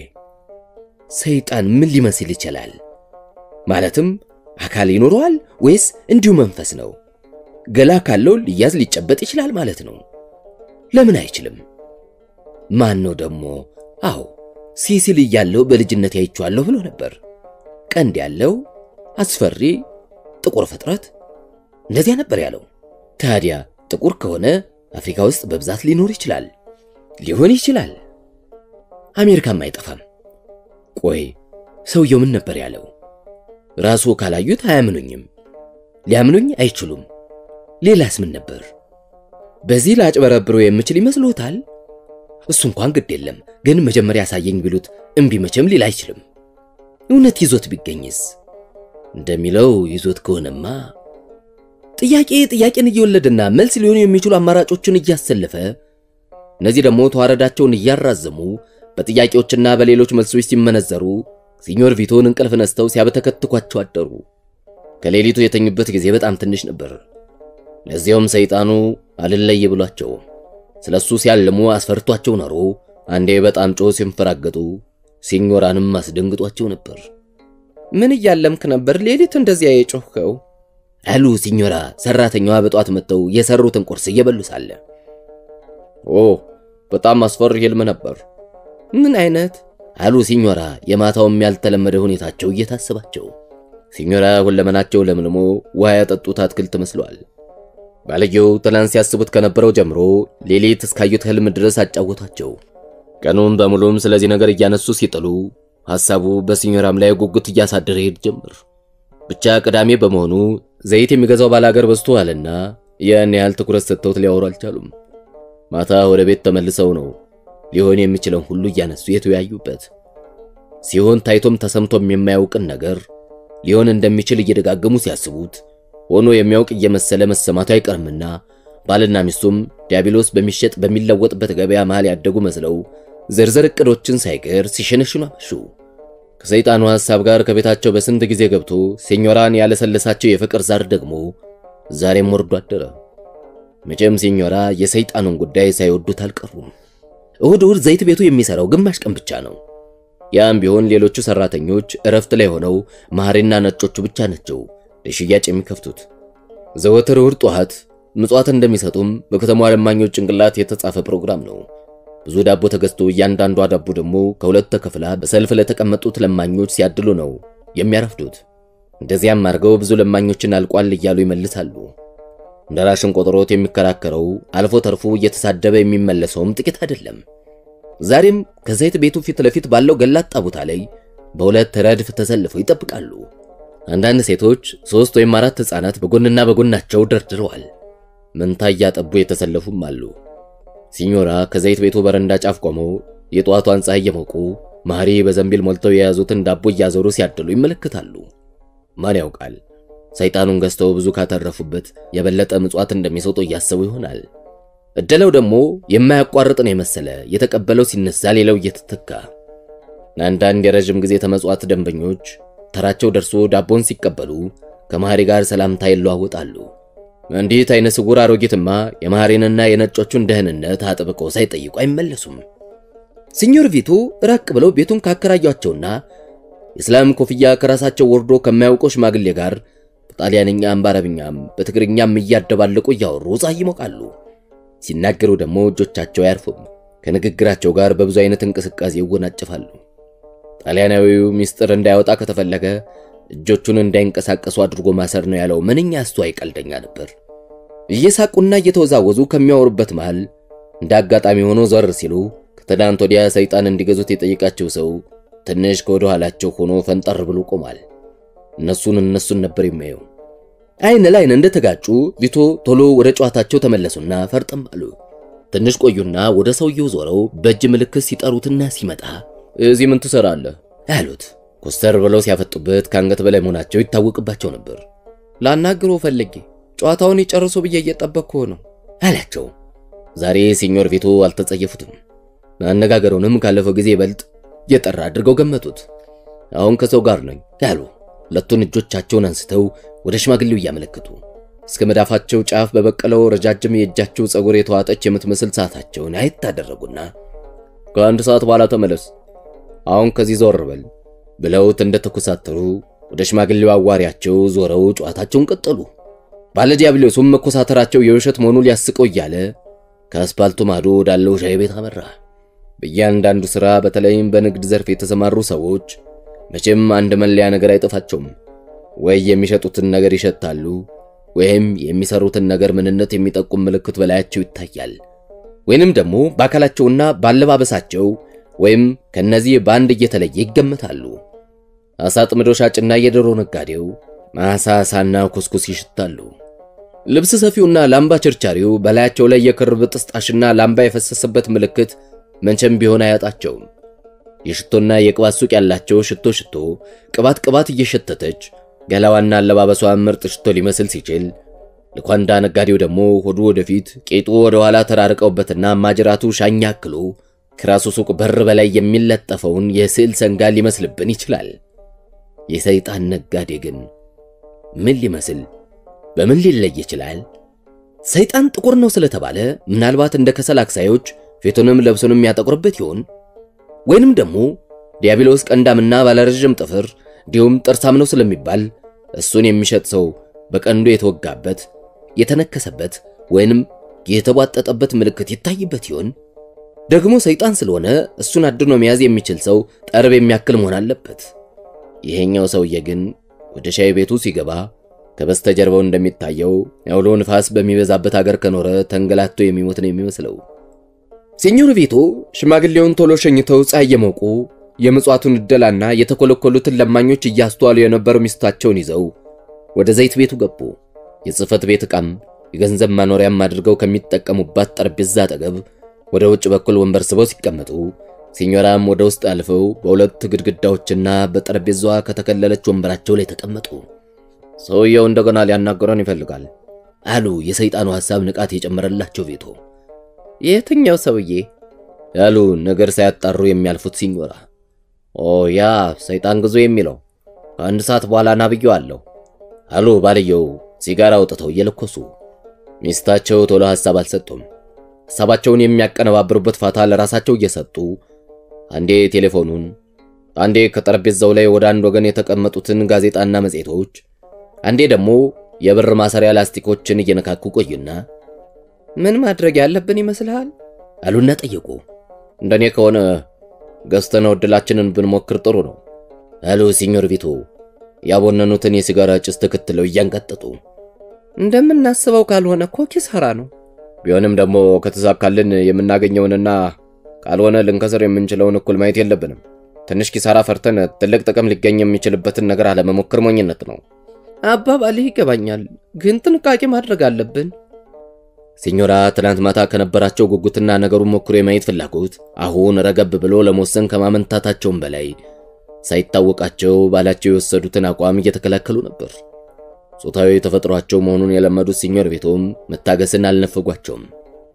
ሰይጣን ምን ሊመስል ይችላል? ማለትም አካል ይኖረዋል ወይስ እንዲሁ መንፈስ ነው? ገላ ካለው ሊያዝ ሊጨበጥ ይችላል ማለት ነው? ለምን አይችልም? ማን ነው ደግሞ? አዎ ሲሲል እያለው በልጅነት ያይቼዋለሁ ብሎ ነበር። ቀንድ ያለው አስፈሪ ጥቁር ፍጥረት እንደዚያ ነበር ያለው። ታዲያ ጥቁር ከሆነ አፍሪካ ውስጥ በብዛት ሊኖር ይችላል፣ ሊሆን ይችላል። አሜሪካም አይጠፋም። ቆይ ሰውየው ምን ነበር ያለው? ራሱ ካላዩት አያምኑኝም፣ ሊያምኑኝ አይችሉም። ሌላስ ምን ነበር? በዚህ ላጭበረብሮ የምችል ይመስሎታል? እሱ እንኳን ግድ የለም ግን መጀመሪያ ያሳየኝ ቢሉት እምቢ መቼም ሊል አይችልም። እውነት ይዞት ቢገኝስ? እንደሚለው ይዞት ከሆነማ ጥያቄ ጥያቄን እየወለደና መልስ ሊሆኑ የሚችሉ አማራጮችን እያሰለፈ እነዚህ ደግሞ ተዋረዳቸውን እያራዘሙ በጥያቄዎችና በሌሎች መልሶች ሲመነዘሩ ሲኞር ቪቶን እንቅልፍ ነስተው ሲያበተከትኳቸው አደሩ። ከሌሊቱ የተኙበት ጊዜ በጣም ትንሽ ነበር። ለዚያውም ሰይጣኑ አልለይ ብሏቸው ስለሱ ሲያልሙ አስፈርቷቸው ኖሮ አንዴ በጣም ጮ ሲንፈራገጡ ሲኞራንም አስደንግጧቸው ነበር። ምን እያለምክ ነበር ሌሊት እንደዚያ የጮህከው? አሉ ሲኞራ ሰራተኛዋ በጧት መጥተው የሰሩትን ቁርስ እየበሉ ሳለ። ኦ በጣም አስፈሪ ህልም ነበር። ምን አይነት አሉ ሲኞራ የማታውም ያልተለመደ ሁኔታቸው እየታሰባቸው። ሲኞራ ሁለመናቸው ለምልሞ ውሃ ያጠጡት አትክልት መስሏል። ባልየው ትናንት ሲያስቡት ከነበረው ጀምሮ ሌሊት እስካዩት ህልም ድረስ አጫወቷቸው። ቀኑን በሙሉም ስለዚህ ነገር እያነሱ ሲጥሉ ሐሳቡ በሲኞራም ላይ ጉጉት እያሳደረ ሄድ ጀምር። ብቻ ቅዳሜ በመሆኑ ዘይት የሚገዛው ባላገር በዝቶ አለና ያን ያህል ትኩረት ሰጥተውት ሊያወሩ አልቻሉም። ማታ ወደ ቤት ተመልሰው ነው ሊሆን የሚችለውን ሁሉ እያነሱ የተወያዩበት። ሲሆን ታይቶም ተሰምቶም የማያውቅን ነገር ሊሆን እንደሚችል እየደጋገሙ ሲያስቡት ሆኖ የሚያውቅ እየመሰለ መሰማቱ አይቀርምና ባልና ሚስቱም ዲያብሎስ በሚሸጥ በሚለወጥበት ገበያ መሃል ያደጉ መስለው ዝርዝር እቅዶችን ሳይቀር ሲሸነሽኑ አመሹ። ከሰይጣኑ ሐሳብ ጋር ከቤታቸው በስንት ጊዜ ገብቶ ሴኞራን ያለሰለሳቸው የፍቅር ዛር ደግሞ ዛሬም ወርዶ አደረ። መቼም ሴኞራ የሰይጣኑን ጉዳይ ሳይወዱት አልቀሩም። እሁድ እሁድ ዘይት ቤቱ የሚሰራው ግማሽ ቀን ብቻ ነው። ያም ቢሆን ሌሎቹ ሰራተኞች እረፍት ላይ ሆነው መሐሪና ነጮቹ ብቻ ናቸው ለሽያጭ የሚከፍቱት። ዘወትር እሁድ ጠዋት ምጽዋት እንደሚሰጡም በከተማዋ ለማኞች ጭንቅላት የተጻፈ ፕሮግራም ነው። ብዙ ዳቦ ተገዝቶ እያንዳንዷ ዳቦ ደግሞ ከሁለት ተከፍላ በሰልፍ ለተቀመጡት ለማኞች ሲያድሉ ነው የሚያረፍዱት። እንደዚያም አድርገው ብዙ ለማኞችን አልቋል እያሉ ይመልሳሉ። እንደ ራሽን ቆጥሮት የሚከራከረው አልፎ ተርፎ እየተሳደበ የሚመለሰውም ጥቂት አይደለም። ዛሬም ከዘይት ቤቱ ፊት ለፊት ባለው ገላጣ ቦታ ላይ በሁለት ረድፍ ተሰልፈው ይጠብቃሉ። አንዳንድ ሴቶች ሶስት ወይም አራት ሕፃናት በጎንና በጎናቸው ደርድረዋል። መንታ እያጠቡ የተሰለፉም አሉ። ሲኞራ ከዘይት ቤቱ በረንዳ ጫፍ ቆመው የጠዋቷን ፀሐይ እየሞቁ መሐሪ በዘንቢል ሞልተው የያዙትን ዳቦ እያዞሩ ሲያድሉ ይመለከታሉ። ማን ያውቃል ሰይጣኑን ገዝተው ብዙ ካተረፉበት የበለጠ ምጽዋት እንደሚሰጡ እያሰቡ ይሆናል። እደለው ደግሞ የማያቋርጥን የመሰለ የተቀበለው ሲነሳ ሌላው እየተተካ አንዳንድ የረዥም ጊዜ ተመጽዋት ደንበኞች ተራቸው ደርሶ ዳቦን ሲቀበሉ ከመሐሪ ጋር ሰላምታ ይለዋወጣሉ። እንዲት አይነ ስውር አሮጊትማ የመሐሪንና የነጮቹን ደህንነት አጥብቀው ሳይጠይቁ አይመለሱም። ሲኞር ቪቱ ራቅ ብለው ቤቱን ካከራያቸውና የእስላም ኮፍያ ከራሳቸው ወርዶ ከማያውቀው ሽማግሌ ጋር በጣሊያንኛም በአረብኛም በትግርኛም እያደባለቁ እያወሩ ፀሐይ ይሞቃሉ። ሲናገሩ ደግሞ እጆቻቸው አያርፉም። ከንግግራቸው ጋር በብዙ አይነት እንቅስቃሴ ይወናጭፋሉ። ጣሊያናዊው ሚስጥር እንዳያወጣ ከተፈለገ እጆቹን እንዳይንቀሳቀሱ አድርጎ ማሰር ነው ያለው ምንኛ አስተዋይ ቀልደኛ ነበር። እየሳቁና እየተወዛወዙ ከሚያወሩበት መሃል እንደ አጋጣሚ ሆኖ ዞር ሲሉ ከትናንት ወዲያ ሰይጣን እንዲገዙት የጠየቃቸው ሰው ትንሽ ከወደ ኋላቸው ሆኖ ፈንጠር ብሎ ቆሟል። እነሱን እነሱን ነበር የሚያየው። አይን ላይን እንደተጋጩ ቪቶ ቶሎ ወደ ጨዋታቸው ተመለሱና ፈርጠም አሉ። ትንሽ ቆዩና ወደ ሰውየው ዞረው በእጅ ምልክት ሲጠሩትና ሲመጣ እዚህ ምን ትሰራለህ አሉት። ኮስተር ብለው ሲያፈጡበት ከአንገት በላይ መሆናቸው ይታወቅባቸው ነበር። ላናግረው ፈልጌ ጨዋታውን ይጨርሱ ብዬ እየጠበቅኩ ነው አላቸው። ዛሬ ሲኞር ቪቶ አልተጸየፉትም። አነጋገሩንም ካለፈው ጊዜ ይበልጥ የጠራ አድርገው ገመቱት። አሁን ከሰው ጋር ነኝ ያሉ ሁለቱን እጆቻቸውን አንስተው ወደ ሽማግሌው እያመለከቱ እስከ መዳፋቸው ጫፍ በበቀለው ረጃጅም የእጃቸው ጸጉር የተዋጠች የምትመስል ሰዓታቸውን አየት አደረጉና ከአንድ ሰዓት በኋላ ተመለስ፣ አሁን ከዚህ ዞር በል ብለውት እንደተኮሳተሩ ወደ ሽማግሌው አዋሪያቸው ዞረው ጨዋታቸውን ቀጠሉ። ባለ ዲያብሎሱም መኮሳተራቸው የውሸት መሆኑ ሊያስቀው እያለ ከአስፓልቱ ማዶ ወዳለው ሻይ ቤት አመራ። በእያንዳንዱ ሥራ በተለይም በንግድ ዘርፍ የተሰማሩ ሰዎች መቼም አንድ መለያ ነገር አይጠፋቸውም። ወይ የሚሸጡትን ነገር ይሸታሉ፣ ወይም የሚሰሩትን ነገር ምንነት የሚጠቁም ምልክት በላያቸው ይታያል። ወይንም ደግሞ በአካላቸውና ባለባበሳቸው ወይም ከነዚህ በአንድ እየተለየ ይገመታሉ። አሳ አጥምዶ ሻጭና የዶሮ ነጋዴው ማሳ አሳና ኩስኩስ ይሽታሉ። ልብስ ሰፊውና ላምባ ቸርቻሪው በላያቸው ላይ የክር ብጥስጣሽና ላምባ የፈሰሰበት ምልክት መቼም ቢሆን አያጣቸውም። የሽቶና የቅባት ሱቅ ያላቸው ሽቶ ሽቶ ቅባት ቅባት እየሸተተች ገላዋና አለባበሷ ምርጥ ሽቶ ሊመስል ሲችል ልኳንዳ ነጋዴው ደግሞ ሆዱ ወደፊት ቄጡ ወደ ኋላ ተራርቀውበትና ማጅራቱ ሻኛ አክሎ ከራሱ ሱቅ በር በላይ የሚለጠፈውን የስዕል ሰንጋ ሊመስልብን ይችላል። የሰይጣን ነጋዴ ግን ምን ሊመስል በምን ሊለይ ይችላል? ሰይጣን ጥቁር ነው ስለተባለ ምናልባት እንደ ከሰል አክሳዮች ፊቱንም ለብሱንም የሚያጠቁርበት ይሆን? ወይንም ደግሞ ዲያብሎስ ቀንዳምና ባለረዥም ጥፍር እንዲሁም ጥርሳም ነው ስለሚባል እሱን የሚሸጥ ሰው በቀንዱ የተወጋበት የተነከሰበት ወይንም የተቧጠጠበት ምልክት ይታይበት ይሆን? ደግሞ ሰይጣን ስለሆነ እሱን አድኖ መያዝ የሚችል ሰው ጠርብ የሚያክል መሆን አለበት። ይሄኛው ሰውዬ ግን ወደ ሻይ ቤቱ ሲገባ ከበስተጀርባው እንደሚታየው አውሎ ንፋስ በሚበዛበት አገር ከኖረ ተንገላቶ የሚሞት ነው የሚመስለው። ሲኞር ቪቶ ሽማግሌውን ቶሎ ሸኝተው ፀሐይ የሞቁ የምጽዋቱን እደላና የተኮለኮሉትን ለማኞች እያስተዋሉ የነበሩ ሚስታቸውን ይዘው ወደ ዘይት ቤቱ ገቡ። የጽህፈት ቤት ዕቃም የገንዘብ ማኖሪያም አድርገው ከሚጠቀሙባት ጠረጴዛ አጠገብ ወደ ውጭ በኩል ወንበር ስበው ሲቀመጡ ሲኞራም ወደ ውስጥ አልፈው በሁለት ግድግዳዎችና በጠረጴዛዋ ከተከለለች ወንበራቸው ላይ ተቀመጡ። ሰውየው እንደገና ሊያናገረን ይፈልጋል አሉ የሰይጣኑ ሐሳብ ንቃት የጨመረላቸው ቬቶ። የትኛው ሰውዬ ያሉ ነገር ሳያጣሩ የሚያልፉት ሲኞራ። ኦ ያ ሰይጣን ግዙ የሚለው ከአንድ ሰዓት በኋላ ናብየዋለሁ አሉ ባልየው ሲጋራ አውጥተው እየለኮሱ። ሚስታቸው ቶሎ ሐሳብ አልሰጡም። ሐሳባቸውን የሚያቀነባብሩበት ፋታ ለራሳቸው እየሰጡ አንዴ ቴሌፎኑን፣ አንዴ ከጠረጴዛው ላይ ወደ አንድ ወገን የተቀመጡትን ጋዜጣና መጽሔቶች፣ አንዴ ደግሞ የብር ማሰሪያ ላስቲኮችን እየነካኩ ቆዩና ምን ማድረግ ያለብን ይመስልሃል? አሉና ጠየቁ። እንደኔ ከሆነ ገዝተነው ዕድላችንን ብንሞክር ጥሩ ነው አሉ ሲኞር ቪቶ ያቦነኑትን የሲጋራ ጭስ ተከትለው እያንቀጠጡ። እንደምናስበው ካልሆነ እኮ ኪሳራ ነው። ቢሆንም ደግሞ ከተሳካልን የምናገኘውንና ካልሆነ ልንከስር የምንችለውን እኩል ማየት የለብንም። ትንሽ ኪሳራ ፈርተን ትልቅ ጥቅም ሊገኝ የሚችልበትን ነገር አለመሞከር ሞኝነት ነው። አባባልህ ይገባኛል፣ ግን ጥንቃቄ ማድረግ አለብን። ሲኞራ ትናንት ማታ ከነበራቸው ጉጉትና ነገሩን ሞክሮ የማየት ፍላጎት አሁን ረገብ ብሎ ለመወሰን ከማመንታታቸውም በላይ ሳይታወቃቸው ባላቸው የወሰዱትን አቋም እየተከላከሉ ነበር። ጾታዊ ተፈጥሯቸው መሆኑን የለመዱት ሲኞር ቤቶም መታገስን አልነፈጓቸውም።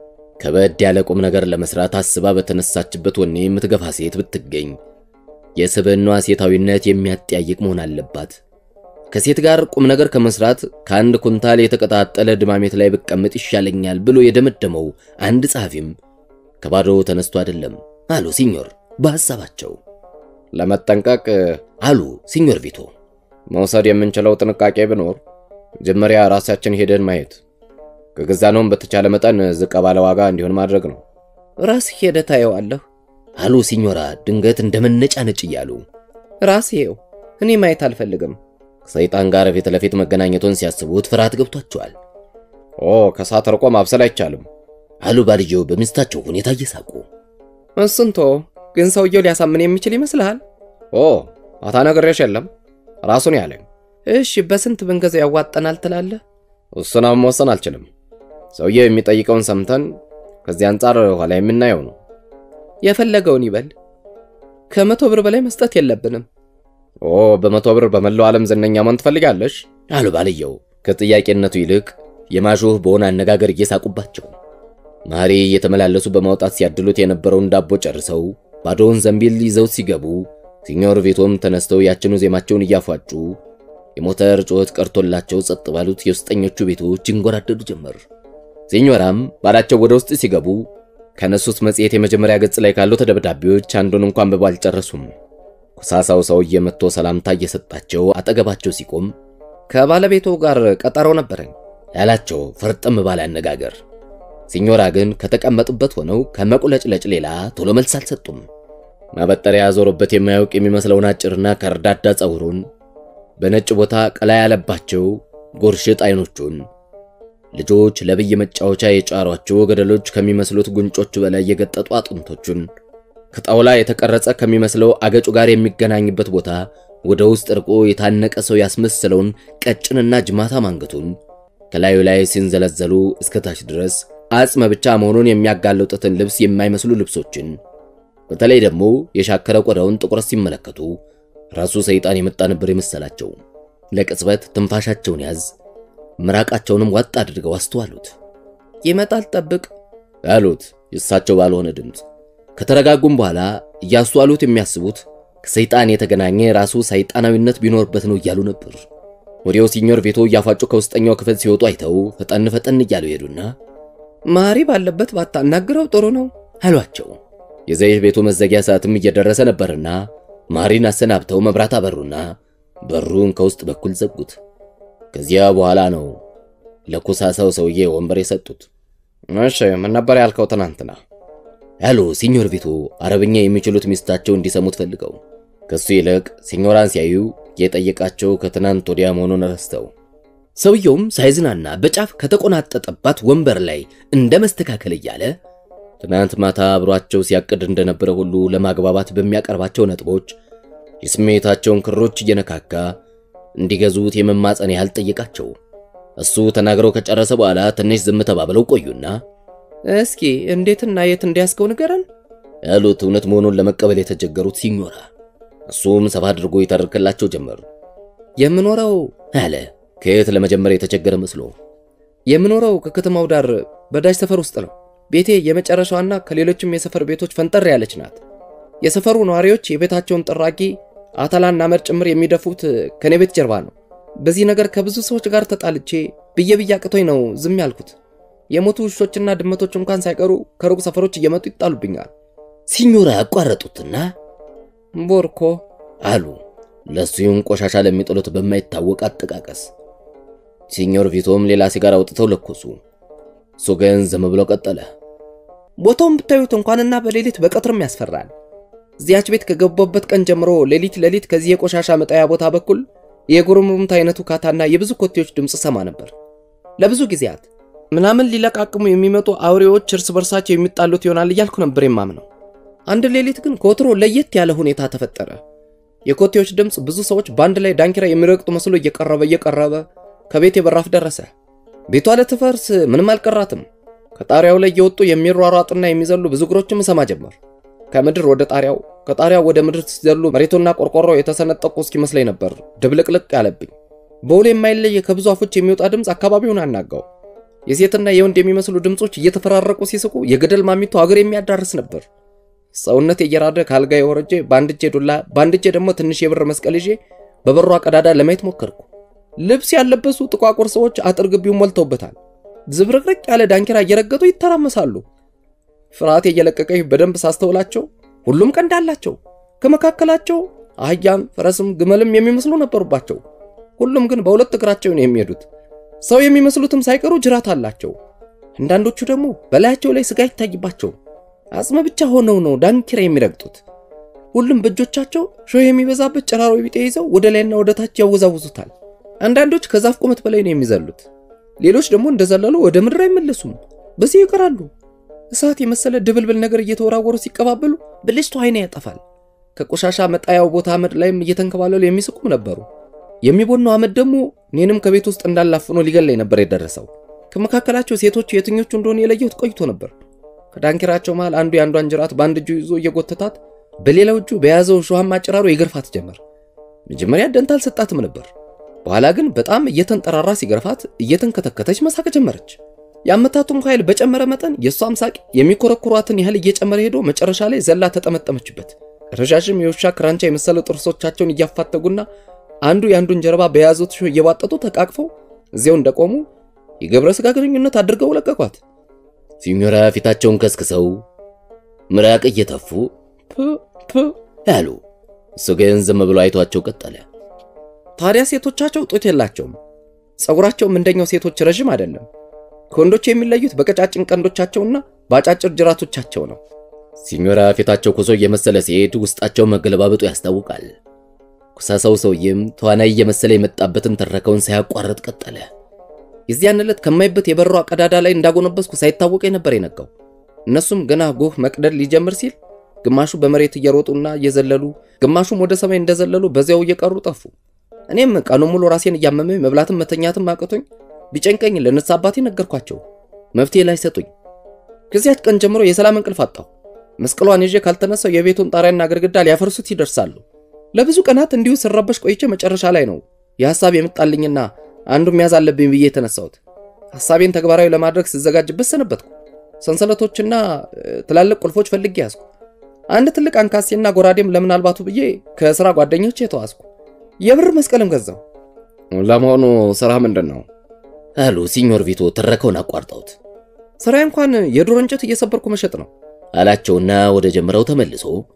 ከበድ ያለ ቁም ነገር ለመስራት አስባ በተነሳችበት ወኔ የምትገፋ ሴት ብትገኝ የስብዕናዋ ሴታዊነት የሚያጠያይቅ መሆን አለባት። ከሴት ጋር ቁም ነገር ከመስራት ከአንድ ኩንታል የተቀጣጠለ ድማሜት ላይ ብቀመጥ ይሻለኛል ብሎ የደመደመው አንድ ጸሐፊም ከባዶ ተነስቶ አይደለም አሉ ሲኞር በሐሳባቸው። ለመጠንቀቅ አሉ ሲኞር ቪቶ መውሰድ የምንችለው ጥንቃቄ ቢኖር መጀመሪያ ራሳችን ሄደን ማየት ከገዛነውም በተቻለ መጠን ዝቅ ባለ ዋጋ እንዲሆን ማድረግ ነው። ራስህ ሄደህ ታየዋለህ አሉ ሲኞራ ድንገት እንደ መነጫነጭ እያሉ። ራስሄው እኔ ማየት አልፈልግም። ከሰይጣን ጋር ፊት ለፊት መገናኘቱን ሲያስቡት ፍርሃት ገብቷቸዋል። ኦ ከሳት ርቆ ማብሰል አይቻልም አሉ ባልየው በሚስታቸው ሁኔታ እየሳቁ። እሱን ተወው፣ ግን ሰውየው ሊያሳምን የሚችል ይመስልሃል? ኦ ማታ ነግሬሽ የለም ራሱን ያለኝ። እሺ በስንት ብንገዛው ያዋጠናል ትላለህ? እሱን አሁን መወሰን አልችልም። ሰውየው የሚጠይቀውን ሰምተን ከዚህ አንጻር ኋላ የምናየው ነው። የፈለገውን ይበል። ከመቶ ብር በላይ መስጠት የለብንም። ኦ በመቶ ብር በመላው ዓለም ዝነኛ መሆን ትፈልጋለሽ? አሉ ባልየው ከጥያቄነቱ ይልቅ የማሾህ በሆነ አነጋገር እየሳቁባቸው። ማሪ እየተመላለሱ በማውጣት ሲያድሉት የነበረውን ዳቦ ጨርሰው ባዶውን ዘንቢል ይዘው ሲገቡ ሲኞር ቬቶም ተነስተው ያችኑ ዜማቸውን እያፏጩ የሞተር ጩኸት ቀርቶላቸው ጸጥ ባሉት የውስጠኞቹ ቤቶች ይንጎራደዱ ጀመር። ሲኞራም ባላቸው ወደ ውስጥ ሲገቡ ከነሱት መጽሔት የመጀመሪያ ገጽ ላይ ካሉት ደብዳቤዎች አንዱን እንኳን አንብበው አልጨረሱም። ኮሳሳው ሰውዬ መጥቶ ሰላምታ እየሰጣቸው አጠገባቸው ሲቆም ከባለቤቱ ጋር ቀጠሮ ነበረኝ ያላቸው ፈርጥም ባለ አነጋገር። ሲኞራ ግን ከተቀመጡበት ሆነው ከመቁለጭለጭ ሌላ ቶሎ መልስ አልሰጡም። ማበጠሪያ ዞሮበት የማያውቅ የሚመስለውን አጭርና ከርዳዳ ጸጉሩን በነጭ ቦታ ቀላ ያለባቸው ጎርሽጥ አይኖቹን ልጆች ለብይ መጫወቻ የጫሯቸው ገደሎች ከሚመስሉት ጉንጮቹ በላይ የገጠጡ አጥንቶቹን ከጣውላ የተቀረጸ ከሚመስለው አገጩ ጋር የሚገናኝበት ቦታ ወደ ውስጥ ርቆ የታነቀ ሰው ያስመሰለውን ቀጭንና ጅማታም አንገቱን ከላዩ ላይ ሲንዘለዘሉ እስከታች ድረስ አጽመ ብቻ መሆኑን የሚያጋለጡትን ልብስ የማይመስሉ ልብሶችን በተለይ ደግሞ የሻከረ ቆዳውን ጥቁረት ሲመለከቱ ራሱ ሰይጣን የመጣ ነበር የመሰላቸው። ለቅጽበት ትንፋሻቸውን ያዝ፣ ምራቃቸውንም ዋጥ አድርገው አስተዋሉት። ይመጣል ጠብቅ አሉት የእሳቸው ባልሆነ ድምፅ። ከተረጋጉም በኋላ እያስተዋሉት የሚያስቡት ከሰይጣን የተገናኘ ራሱ ሰይጣናዊነት ቢኖርበት ነው እያሉ ነበር። ወዲያው ሲኞር ቬቶ እያፋጩ ከውስጠኛው ክፍል ሲወጡ አይተው ፈጠን ፈጠን እያሉ ሄዱና ማሪ ባለበት ባታናግረው ጥሩ ነው አሏቸው። የዘይት ቤቱ መዘጊያ ሰዓትም እየደረሰ ነበርና ማሪን አሰናብተው መብራት አበሩና በሩን ከውስጥ በኩል ዘጉት። ከዚያ በኋላ ነው ለኮሳሳው ሰውዬ ወንበር የሰጡት። እሺ ምን ነበር ያልከው ትናንትና? ያሉ ሲኞር ቪቶ አረብኛ የሚችሉት ሚስታቸው እንዲሰሙት ፈልገው ከሱ ይልቅ ሲኞራን ሲያዩ የጠየቃቸው ከትናንት ወዲያ መሆኑን ረስተው ሰውየውም ሳይዝናና በጫፍ ከተቆናጠጠባት ወንበር ላይ እንደ መስተካከል እያለ ትናንት ማታ አብሯቸው ሲያቅድ እንደነበረ ሁሉ ለማግባባት በሚያቀርባቸው ነጥቦች የስሜታቸውን ክሮች እየነካካ እንዲገዙት የመማፀን ያህል ጠየቃቸው። እሱ ተናግረው ከጨረሰ በኋላ ትንሽ ዝም ተባብለው ቆዩና እስኪ እንዴትና የት እንዲያስከው ንገረን ያሉት እውነት መሆኑን ለመቀበል የተቸገሩት ሲኞራ እሱም ሰፋ አድርጎ ይተርክላቸው ጀመር። የምኖረው አለ ከየት ለመጀመር የተቸገረ መስሎ። የምኖረው ከከተማው ዳር በዳጅ ሰፈር ውስጥ ነው። ቤቴ የመጨረሻዋና ከሌሎችም የሰፈር ቤቶች ፈንጠር ያለች ናት። የሰፈሩ ነዋሪዎች የቤታቸውን ጥራጊ አተላና አመድ ጭምር የሚደፉት ከኔ ቤት ጀርባ ነው። በዚህ ነገር ከብዙ ሰዎች ጋር ተጣልቼ ብዬ ብዬ አቅቶኝ ነው ዝም ያልኩት። የሞቱ ውሾችና ድመቶች እንኳን ሳይቀሩ ከሩቅ ሰፈሮች እየመጡ ይጣሉብኛል። ሲኞራ ያቋረጡትና ቦርኮ አሉ ለሱ ይሁን ቆሻሻ ለሚጥሉት በማይታወቅ አጠቃቀስ። ሲኞር ቪቶም ሌላ ሲጋራ አውጥተው ለኮሱ። እሱ ግን ዝም ብሎ ቀጠለ። ቦታውን ብታዩት እንኳንና በሌሊት በቀትርም ያስፈራል። እዚያች ቤት ከገባበት ቀን ጀምሮ ሌሊት ሌሊት ከዚህ የቆሻሻ መጣያ ቦታ በኩል የጉርምርምታ አይነቱ ካታና የብዙ ኮቴዎች ድምፅ ሰማ ነበር። ለብዙ ጊዜያት ምናምን ሊለቃቅሙ የሚመጡ አውሬዎች እርስ በርሳቸው የሚጣሉት ይሆናል እያልኩ ነበር የማምነው። አንድ ሌሊት ግን ከወትሮ ለየት ያለ ሁኔታ ተፈጠረ። የኮቴዎች ድምፅ ብዙ ሰዎች በአንድ ላይ ዳንኪራ የሚረግጡ መስሎ እየቀረበ እየቀረበ ከቤቴ በራፍ ደረሰ። ቤቷ ለትፈርስ ምንም አልቀራትም። ከጣሪያው ላይ እየወጡ የሚሯሯጡና የሚዘሉ ብዙ እግሮችም እሰማ ጀመር። ከምድር ወደ ጣሪያው፣ ከጣሪያው ወደ ምድር ሲዘሉ መሬቱና ቆርቆሮ የተሰነጠቁ እስኪመስለኝ ነበር ድብልቅልቅ ያለብኝ። በውል የማይለይ ከብዙ አፎች የሚወጣ ድምፅ አካባቢውን አናጋው። የሴትና የወንድ የሚመስሉ ድምፆች እየተፈራረቁ ሲስቁ የገደል ማሚቶ አገር የሚያዳርስ ነበር። ሰውነት እየራደ ከአልጋ የወረጄ በአንድ እጄ ዱላ በአንድ እጄ ደግሞ ትንሽ የብር መስቀል ይዤ በበሯ ቀዳዳ ለማየት ሞከርኩ። ልብስ ያለበሱ ጥቋቁር ሰዎች አጥር ግቢውን ሞልተውበታል። ዝብርቅርቅ ያለ ዳንኪራ እየረገጡ ይተራመሳሉ። ፍርሃቴ እየለቀቀኝ በደንብ ሳስተውላቸው ሁሉም ቀንድ አላቸው። ከመካከላቸው አህያም፣ ፈረስም ግመልም የሚመስሉ ነበሩባቸው። ሁሉም ግን በሁለት እግራቸው ነው የሚሄዱት። ሰው የሚመስሉትም ሳይቀሩ ጅራት አላቸው። አንዳንዶቹ ደግሞ በላያቸው ላይ ስጋ ይታይባቸው አጽመ ብቻ ሆነው ነው ዳንኪራ የሚረግጡት። ሁሉም በእጆቻቸው ሾህ የሚበዛበት ጨራሮ ቢጤ ይዘው ወደ ላይና ወደ ታች ያወዛውዙታል። አንዳንዶች ከዛፍ ቁመት በላይ ነው የሚዘሉት። ሌሎች ደግሞ እንደዘለሉ ወደ ምድር አይመለሱም፣ በዚህ ይቀራሉ። እሳት የመሰለ ድብልብል ነገር እየተወራወሩ ሲቀባበሉ ብልጭቱ አይኔ ያጠፋል። ከቆሻሻ መጣያው ቦታ አመድ ላይም እየተንከባለሉ የሚስቁም ነበሩ። የሚቦነው አመድ ደግሞ እኔንም ከቤት ውስጥ እንዳላፍኖ ሊገለኝ ነበር የደረሰው። ከመካከላቸው ሴቶቹ የትኞቹ እንደሆነ የለየሁት ቆይቶ ነበር። ከዳንኪራቸው መሃል አንዱ የአንዷን ጅራት በአንድ እጁ ይዞ እየጎተታት በሌላው እጁ በያዘው ሾሃማ ጭራሮ ይገርፋት ጀመር። መጀመሪያ ደንታ አልሰጣትም ነበር። በኋላ ግን በጣም እየተንጠራራ ሲገርፋት እየተንከተከተች መሳቅ ጀመረች። የአመታቱም ኃይል በጨመረ መጠን የእሷም ሳቅ የሚኮረኩሯትን ያህል እየጨመረ ሄዶ መጨረሻ ላይ ዘላ ተጠመጠመችበት። ረዣዥም የውሻ ክራንቻ የመሰለ ጥርሶቻቸውን እያፋተጉና አንዱ የአንዱን ጀርባ በያዙት ሾህ እየባጠጡ ተቃቅፈው እዚያው እንደቆሙ የግብረ ሥጋ ግንኙነት አድርገው ለቀቋት። ሲኞራ ፊታቸውን ከስክሰው ምራቅ እየተፉ ፕ ያሉ፣ እሱ ግን ዝም ብሎ አይቷቸው ቀጠለ። ታዲያ ሴቶቻቸው ጡት የላቸውም። ፀጉራቸውም እንደኛው ሴቶች ረዥም አይደለም። ከወንዶች የሚለዩት በቀጫጭን ቀንዶቻቸውና በአጫጭር ጅራቶቻቸው ነው። ሲኞራ ፊታቸው ኮሶ እየመሰለ ሲሄድ ውስጣቸው መገለባበጡ ያስታውቃል። ኮሳሳው ሰውዬም ተዋናይ እየመሰለ የመጣበትን ተረከውን ሳያቋረጥ ቀጠለ። የዚያን ዕለት ከማይበት የበሯ ቀዳዳ ላይ እንዳጎነበስኩ ሳይታወቀኝ ነበር የነጋው። እነሱም ገና ጎህ መቅደል ሊጀምር ሲል ግማሹ በመሬት እየሮጡና እየዘለሉ ግማሹም ወደ ሰማይ እንደዘለሉ በዚያው እየቀሩ ጠፉ። እኔም ቀኑ ሙሉ ራሴን እያመመኝ መብላትም መተኛትም አቅቶኝ ቢጨንቀኝ ለንስሐ አባቴ ነገርኳቸው። መፍትሄ ላይ ሰጡኝ። ከዚያች ቀን ጀምሮ የሰላም እንቅልፍ አጣሁ። መስቀሏን ይዤ ካልተነሳው የቤቱን ጣሪያና ግድግዳ ሊያፈርሱት ይደርሳሉ። ለብዙ ቀናት እንዲሁ ስረበሽ ቆይቼ መጨረሻ ላይ ነው የሐሳብ የመጣልኝና አንዱ መያዝ አለብኝ ብዬ የተነሳሁት። ሐሳቤን ተግባራዊ ለማድረግ ስዘጋጅበት ሰነበትኩ። ሰንሰለቶችና ትላልቅ ቁልፎች ፈልጌ ያዝኩ። አንድ ትልቅ አንካሴና ጎራዴም ለምናልባቱ ብዬ ከስራ ጓደኞች የተዋዝኩ። የብር መስቀልም ገዛው። ለመሆኑ ስራ ምንድን ነው? አሉ ሲኞር ቪቶ ትረከውን አቋርጠውት። ስራ እንኳን የዱር እንጨት እየሰበርኩ መሸጥ ነው አላቸውና ወደ ጀመረው ተመልሶ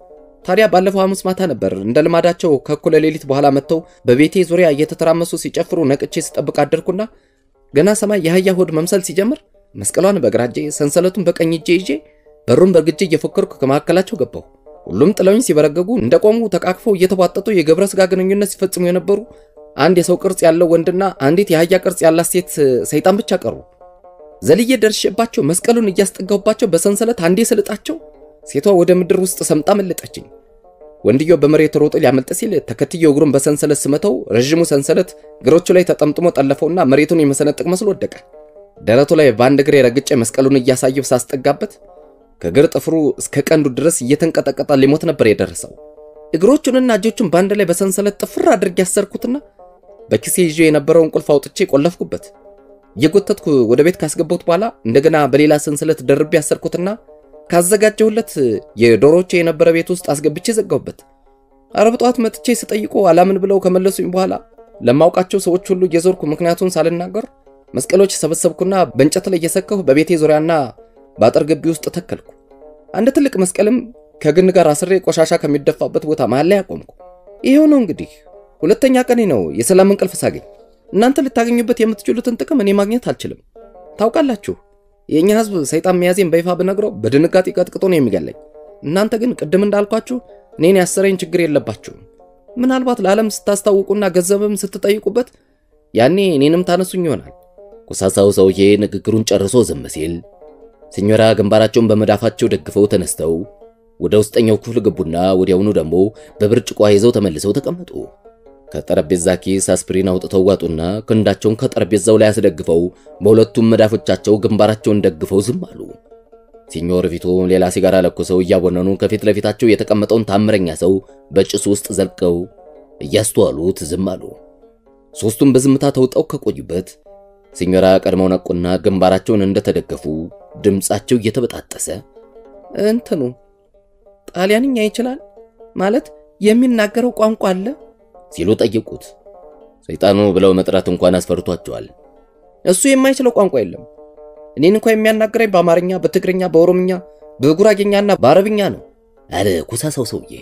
ታዲያ ባለፈው ሐሙስ ማታ ነበር እንደ ልማዳቸው ከእኩለ ሌሊት በኋላ መጥተው በቤቴ ዙሪያ እየተተራመሱ ሲጨፍሩ ነቅቼ ስጠብቅ አደርኩና ገና ሰማይ የአህያ ሆድ መምሰል ሲጀምር መስቀሏን በግራ እጄ ሰንሰለቱን በቀኝ እጄ ይዤ በሩን በእርግጄ እየፎከርኩ ከመካከላቸው ገባሁ። ሁሉም ጥለውኝ ሲበረገጉ እንደቆሙ ተቃቅፈው እየተቧጠጡ የግብረ ሥጋ ግንኙነት ሲፈጽሙ የነበሩ አንድ የሰው ቅርጽ ያለው ወንድና አንዲት የአህያ ቅርጽ ያላት ሴት ሰይጣን ብቻ ቀሩ። ዘልዬ ደርሼባቸው መስቀሉን እያስጠጋሁባቸው በሰንሰለት አንዴ ስልጣቸው ሴቷ ወደ ምድር ውስጥ ሰምጣ መለጠችኝ። ወንድየው በመሬት ሮጦ ሊያመልጥ ሲል ተከትዬ እግሩን በሰንሰለት ስመተው ረዥሙ ሰንሰለት እግሮቹ ላይ ተጠምጥሞ ጠለፈውና መሬቱን የመሰነጥቅ መስሎ ወደቀ። ደረቱ ላይ በአንድ እግሬ ረግጬ መስቀሉን እያሳየው ሳስጠጋበት ከእግር ጥፍሩ እስከ ቀንዱ ድረስ እየተንቀጠቀጠ ሊሞት ነበር የደረሰው። እግሮቹንና እጆቹን በአንድ ላይ በሰንሰለት ጥፍር አድርጌ ያሰርኩትና በኪሴ ይዤ የነበረውን ቁልፍ አውጥቼ ቆለፍኩበት። እየጎተትኩ ወደ ቤት ካስገባሁት በኋላ እንደገና በሌላ ሰንሰለት ደርቤ ያሰርኩትና ካዘጋጀሁለት የዶሮቼ የነበረ ቤት ውስጥ አስገብቼ ዘጋሁበት። አረብ ጠዋት መጥቼ ስጠይቆ አላምን ብለው ከመለሱኝ በኋላ ለማውቃቸው ሰዎች ሁሉ እየዞርኩ ምክንያቱን ሳልናገር መስቀሎች ሰበሰብኩና በእንጨት ላይ እየሰካሁ በቤቴ ዙሪያና በአጥር ግቢ ውስጥ ተከልኩ። አንድ ትልቅ መስቀልም ከግን ጋር አስሬ ቆሻሻ ከሚደፋበት ቦታ መሃል ላይ አቆምኩ። ይሄው ነው እንግዲህ ሁለተኛ ቀኔ ነው የሰላም እንቅልፍ ሳገኝ። እናንተ ልታገኙበት የምትችሉትን ጥቅም እኔ ማግኘት አልችልም። ታውቃላችሁ የእኛ ሕዝብ ሰይጣን መያዜን በይፋ ብነግረው በድንጋጤ ቀጥቅጦ ነው የሚገለኝ። እናንተ ግን ቅድም እንዳልኳችሁ እኔን ያሰረኝ ችግር የለባችሁም። ምናልባት ለዓለም ስታስታውቁና ገንዘብም ስትጠይቁበት ያኔ እኔንም ታነሱኝ ይሆናል። ኮሳሳው ሰውዬ ንግግሩን ጨርሶ ዝም ሲል ሲኞራ ግንባራቸውን በመዳፋቸው ደግፈው ተነስተው ወደ ውስጠኛው ክፍል ገቡና ወዲያውኑ ደግሞ በብርጭቆ ይዘው ተመልሰው ተቀመጡ። ከጠረጴዛ ኪስ አስፕሪን አውጥተው ዋጡና ክንዳቸውን ከጠረጴዛው ላይ አስደግፈው በሁለቱም መዳፎቻቸው ግንባራቸውን ደግፈው ዝም አሉ። ሲኞር ቪቶ ሌላ ሲጋራ ለኩሰው እያቦነኑ ከፊት ለፊታቸው የተቀመጠውን ታምረኛ ሰው በጭሱ ውስጥ ዘልቀው እያስተዋሉት ዝም አሉ። ሦስቱም በዝምታ ተውጠው ከቆዩበት ሲኞራ ቀድመው ነቁና ግንባራቸውን እንደተደገፉ ድምፃቸው እየተበጣጠሰ እንትኑ ጣሊያንኛ ይችላል ማለት የሚናገረው ቋንቋ አለ ሲሉ ጠየቁት። ሰይጣኑ ብለው መጥራት እንኳን አስፈርቷቸዋል። እሱ የማይችለው ቋንቋ የለም። እኔን እንኳ የሚያናገረኝ በአማርኛ፣ በትግርኛ፣ በኦሮምኛ፣ በጉራጌኛና በአረብኛ ነው አለ ኮሳሳው ሰውዬ።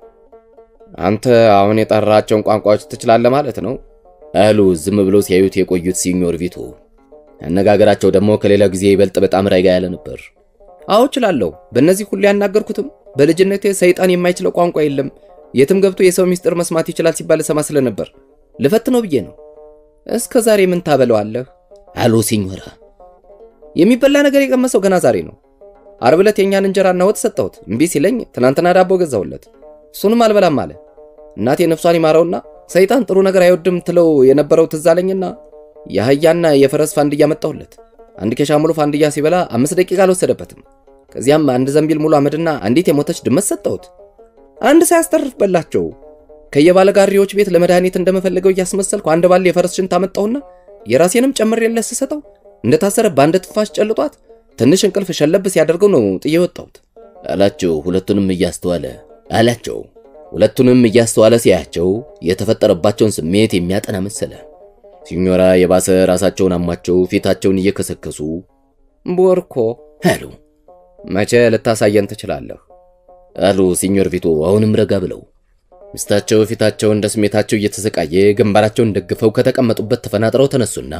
አንተ አሁን የጠራቸውን ቋንቋዎች ትችላለህ ማለት ነው አሉ ዝም ብለው ሲያዩት የቆዩት ሲኞር ቪቶ። አነጋገራቸው ደግሞ ከሌላ ጊዜ ይበልጥ በጣም ረጋ ያለ ነበር። አዎ እችላለሁ። በእነዚህ ሁሉ ያናገርኩትም በልጅነቴ ሰይጣን የማይችለው ቋንቋ የለም የትም ገብቶ የሰው ሚስጥር መስማት ይችላል ሲባል ሰማ ስለነበር ልፈትነው ብዬ ነው። እስከ ዛሬ ምን ታበለዋለህ? አሉ ሲኞራ። የሚበላ ነገር የቀመሰው ገና ዛሬ ነው። ዓርብ ዕለት የእኛን እንጀራና ወጥ ሰጠሁት። እምቢ ሲለኝ ትናንትና ዳቦ ገዛሁለት። እሱንም አልበላም አለ። እናቴ ነፍሷን ይማረውና ሰይጣን ጥሩ ነገር አይወድም ትለው የነበረው ትዝ አለኝና የአህያና የፈረስ ፋንድያ መጣሁለት። አንድ ኬሻ ሙሉ ፋንድያ ሲበላ አምስት ደቂቃ አልወሰደበትም። ከዚያም አንድ ዘንቢል ሙሉ አመድና አንዲት የሞተች ድመት ሰጠሁት። አንድ ሳያስተርፍ በላቸው። ከየባለጋሪዎች ቤት ለመድኃኒት እንደመፈለገው እያስመሰልኩ አንድ ባል የፈረስ ሽንት አመጣሁና የራሴንም ጨምሬለት ስሰጠው እንደታሰረ በአንድ ትፋሽ ጨልጧት ትንሽ እንቅልፍ ሸለብ ሲያደርገው ነው ጥዬ ወጣሁት አላቸው። ሁለቱንም እያስተዋለ አላቸው። ሁለቱንም እያስተዋለ ሲያያቸው የተፈጠረባቸውን ስሜት የሚያጠና መሰለ። ሲኞራ የባሰ ራሳቸውን አሟቸው ፊታቸውን እየከሰከሱ ቦርኮ አሉ። መቼ ልታሳየን ትችላለህ? አሉ ሲኞር ቪቶ አሁንም ረጋ ብለው። ሚስታቸው ፊታቸው እንደ ስሜታቸው እየተሰቃየ ግንባራቸውን ደግፈው ከተቀመጡበት ተፈናጥረው ተነሱና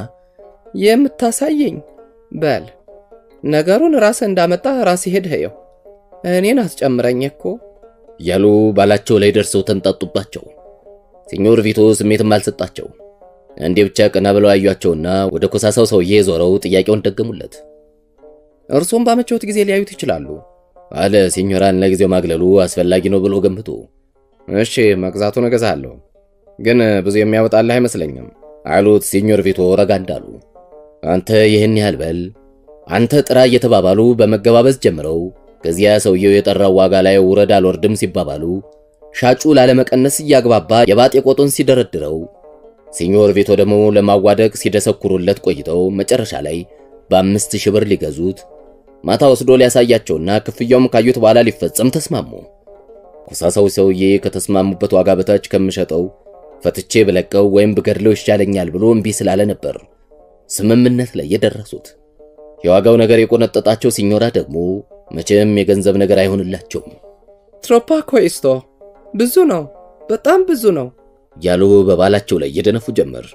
የምታሳየኝ በል ነገሩን ራስህ እንዳመጣ ራስህ ሄድ ህየው እኔን አስጨምረኝ እኮ እያሉ ባላቸው ላይ ደርሰው ተንጣጡባቸው። ሲኞር ቪቶ ስሜትም አልሰጣቸው። እንዴ ብቻ ቀና ብለው አዩአቸውና ወደ ኮሳሳው ሰውዬ ዞረው ጥያቄውን ደገሙለት። እርሶም ባመቸውት ጊዜ ሊያዩት ይችላሉ አለ ሲኞራን ለጊዜው ማግለሉ አስፈላጊ ነው ብሎ ገምቶ። እሺ መግዛቱን እገዛለሁ፣ ግን ብዙ የሚያወጣልህ አይመስለኝም አሉት ሲኞር ቪቶ ረጋ እንዳሉ። አንተ ይህን ያህል በል አንተ ጥራ እየተባባሉ በመገባበዝ ጀምረው ከዚያ ሰውየው የጠራው ዋጋ ላይ ውረድ አልወርድም ሲባባሉ ሻጩ ላለመቀነስ እያግባባ የባጤ ቆጡን ሲደረድረው ሲኞር ቪቶ ደግሞ ለማዋደቅ ሲደሰኩሩለት ቆይተው መጨረሻ ላይ በአምስት ሺህ ብር ሊገዙት ማታ ወስዶ ሊያሳያቸውና ክፍያውም ካዩት በኋላ ሊፈጸም ተስማሙ። ኮሳሳው ሰውዬ ከተስማሙበት ዋጋ በታች ከምሸጠው ፈትቼ ብለቀው ወይም ብገድለው ይሻለኛል ብሎ እምቢ ስላለ ነበር ስምምነት ላይ የደረሱት። የዋጋው ነገር የቆነጠጣቸው ሲኞራ ደግሞ መቼም የገንዘብ ነገር አይሆንላቸውም። ትሮፓ ኮይስቶ ብዙ ነው፣ በጣም ብዙ ነው እያሉ በባላቸው ላይ እየደነፉ ጀመር።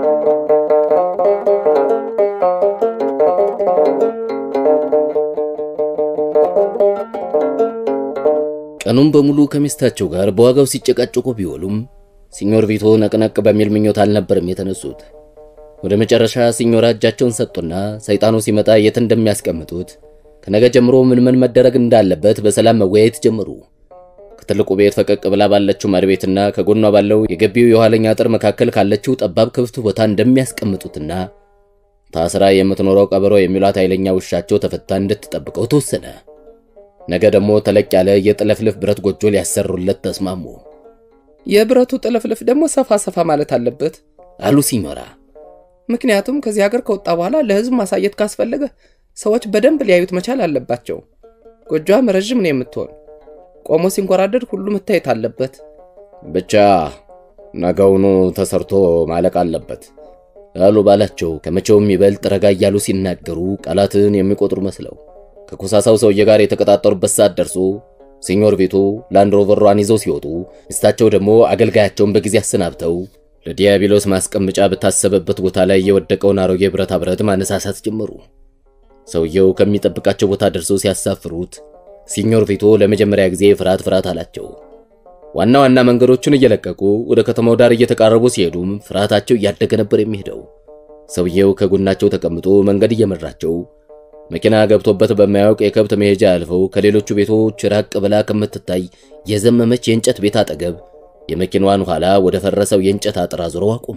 ቀኑን በሙሉ ከሚስታቸው ጋር በዋጋው ሲጨቃጨቁ ቢውሉም ሲኞር ቪቶ ነቅነቅ በሚል ምኞት አልነበርም የተነሱት። ወደ መጨረሻ ሲኞራ እጃቸውን ሰጡና ሰይጣኑ ሲመጣ የት እንደሚያስቀምጡት ከነገ ጀምሮ ምን ምን መደረግ እንዳለበት በሰላም መወያየት ጀመሩ። ከትልቁ ቤት ፈቀቅ ብላ ባለችው ማድቤትና ከጎኗ ባለው የግቢው የኋለኛ አጥር መካከል ካለችው ጠባብ ክፍት ቦታ እንደሚያስቀምጡትና ታስራ የምትኖረው ቀበሮ የሚሏት ኃይለኛ ውሻቸው ተፈታ እንድትጠብቀው ተወሰነ። ነገ ደግሞ ተለቅ ያለ የጥለፍልፍ ብረት ጎጆ ሊያሰሩለት ተስማሙ። የብረቱ ጥልፍልፍ ደግሞ ሰፋ ሰፋ ማለት አለበት አሉ ሲኞራ። ምክንያቱም ከዚህ ሀገር ከወጣ በኋላ ለሕዝብ ማሳየት ካስፈለገ ሰዎች በደንብ ሊያዩት መቻል አለባቸው። ጎጆዋም ረዥም ነው የምትሆን ቆሞ ሲንጎራደድ ሁሉ መታየት አለበት። ብቻ ነገውኑ ተሰርቶ ማለቅ አለበት አሉ ባላቸው ከመቼውም ይበልጥ ረጋ እያሉ ሲናገሩ ቃላትን የሚቆጥሩ መስለው ከኮሳሳው ሰውዬ ጋር የተቀጣጠሩበት ሰዓት ደርሶ ሲኞር ቪቶ ላንድ ሮቨሯን ይዘው ሲወጡ ሚስታቸው ደግሞ አገልጋያቸውን በጊዜ አሰናብተው ለዲያብሎስ ማስቀመጫ በታሰበበት ቦታ ላይ የወደቀውን አሮጌ ብረታ ብረት ማነሳሳት ጀመሩ። ሰውየው ከሚጠብቃቸው ቦታ ደርሰው ሲያሳፍሩት ሲኞር ቪቶ ለመጀመሪያ ጊዜ ፍርሃት ፍርሃት አላቸው። ዋና ዋና መንገዶቹን እየለቀቁ ወደ ከተማው ዳር እየተቃረቡ ሲሄዱም ፍርሃታቸው እያደገ ነበር የሚሄደው። ሰውየው ከጎናቸው ተቀምጦ መንገድ እየመራቸው መኪና ገብቶበት በማያውቅ የከብት መሄጃ አልፈው ከሌሎቹ ቤቶች ራቅ ብላ ከምትታይ የዘመመች የእንጨት ቤት አጠገብ የመኪናዋን ኋላ ወደ ፈረሰው የእንጨት አጥር አዙረው አቆሙ።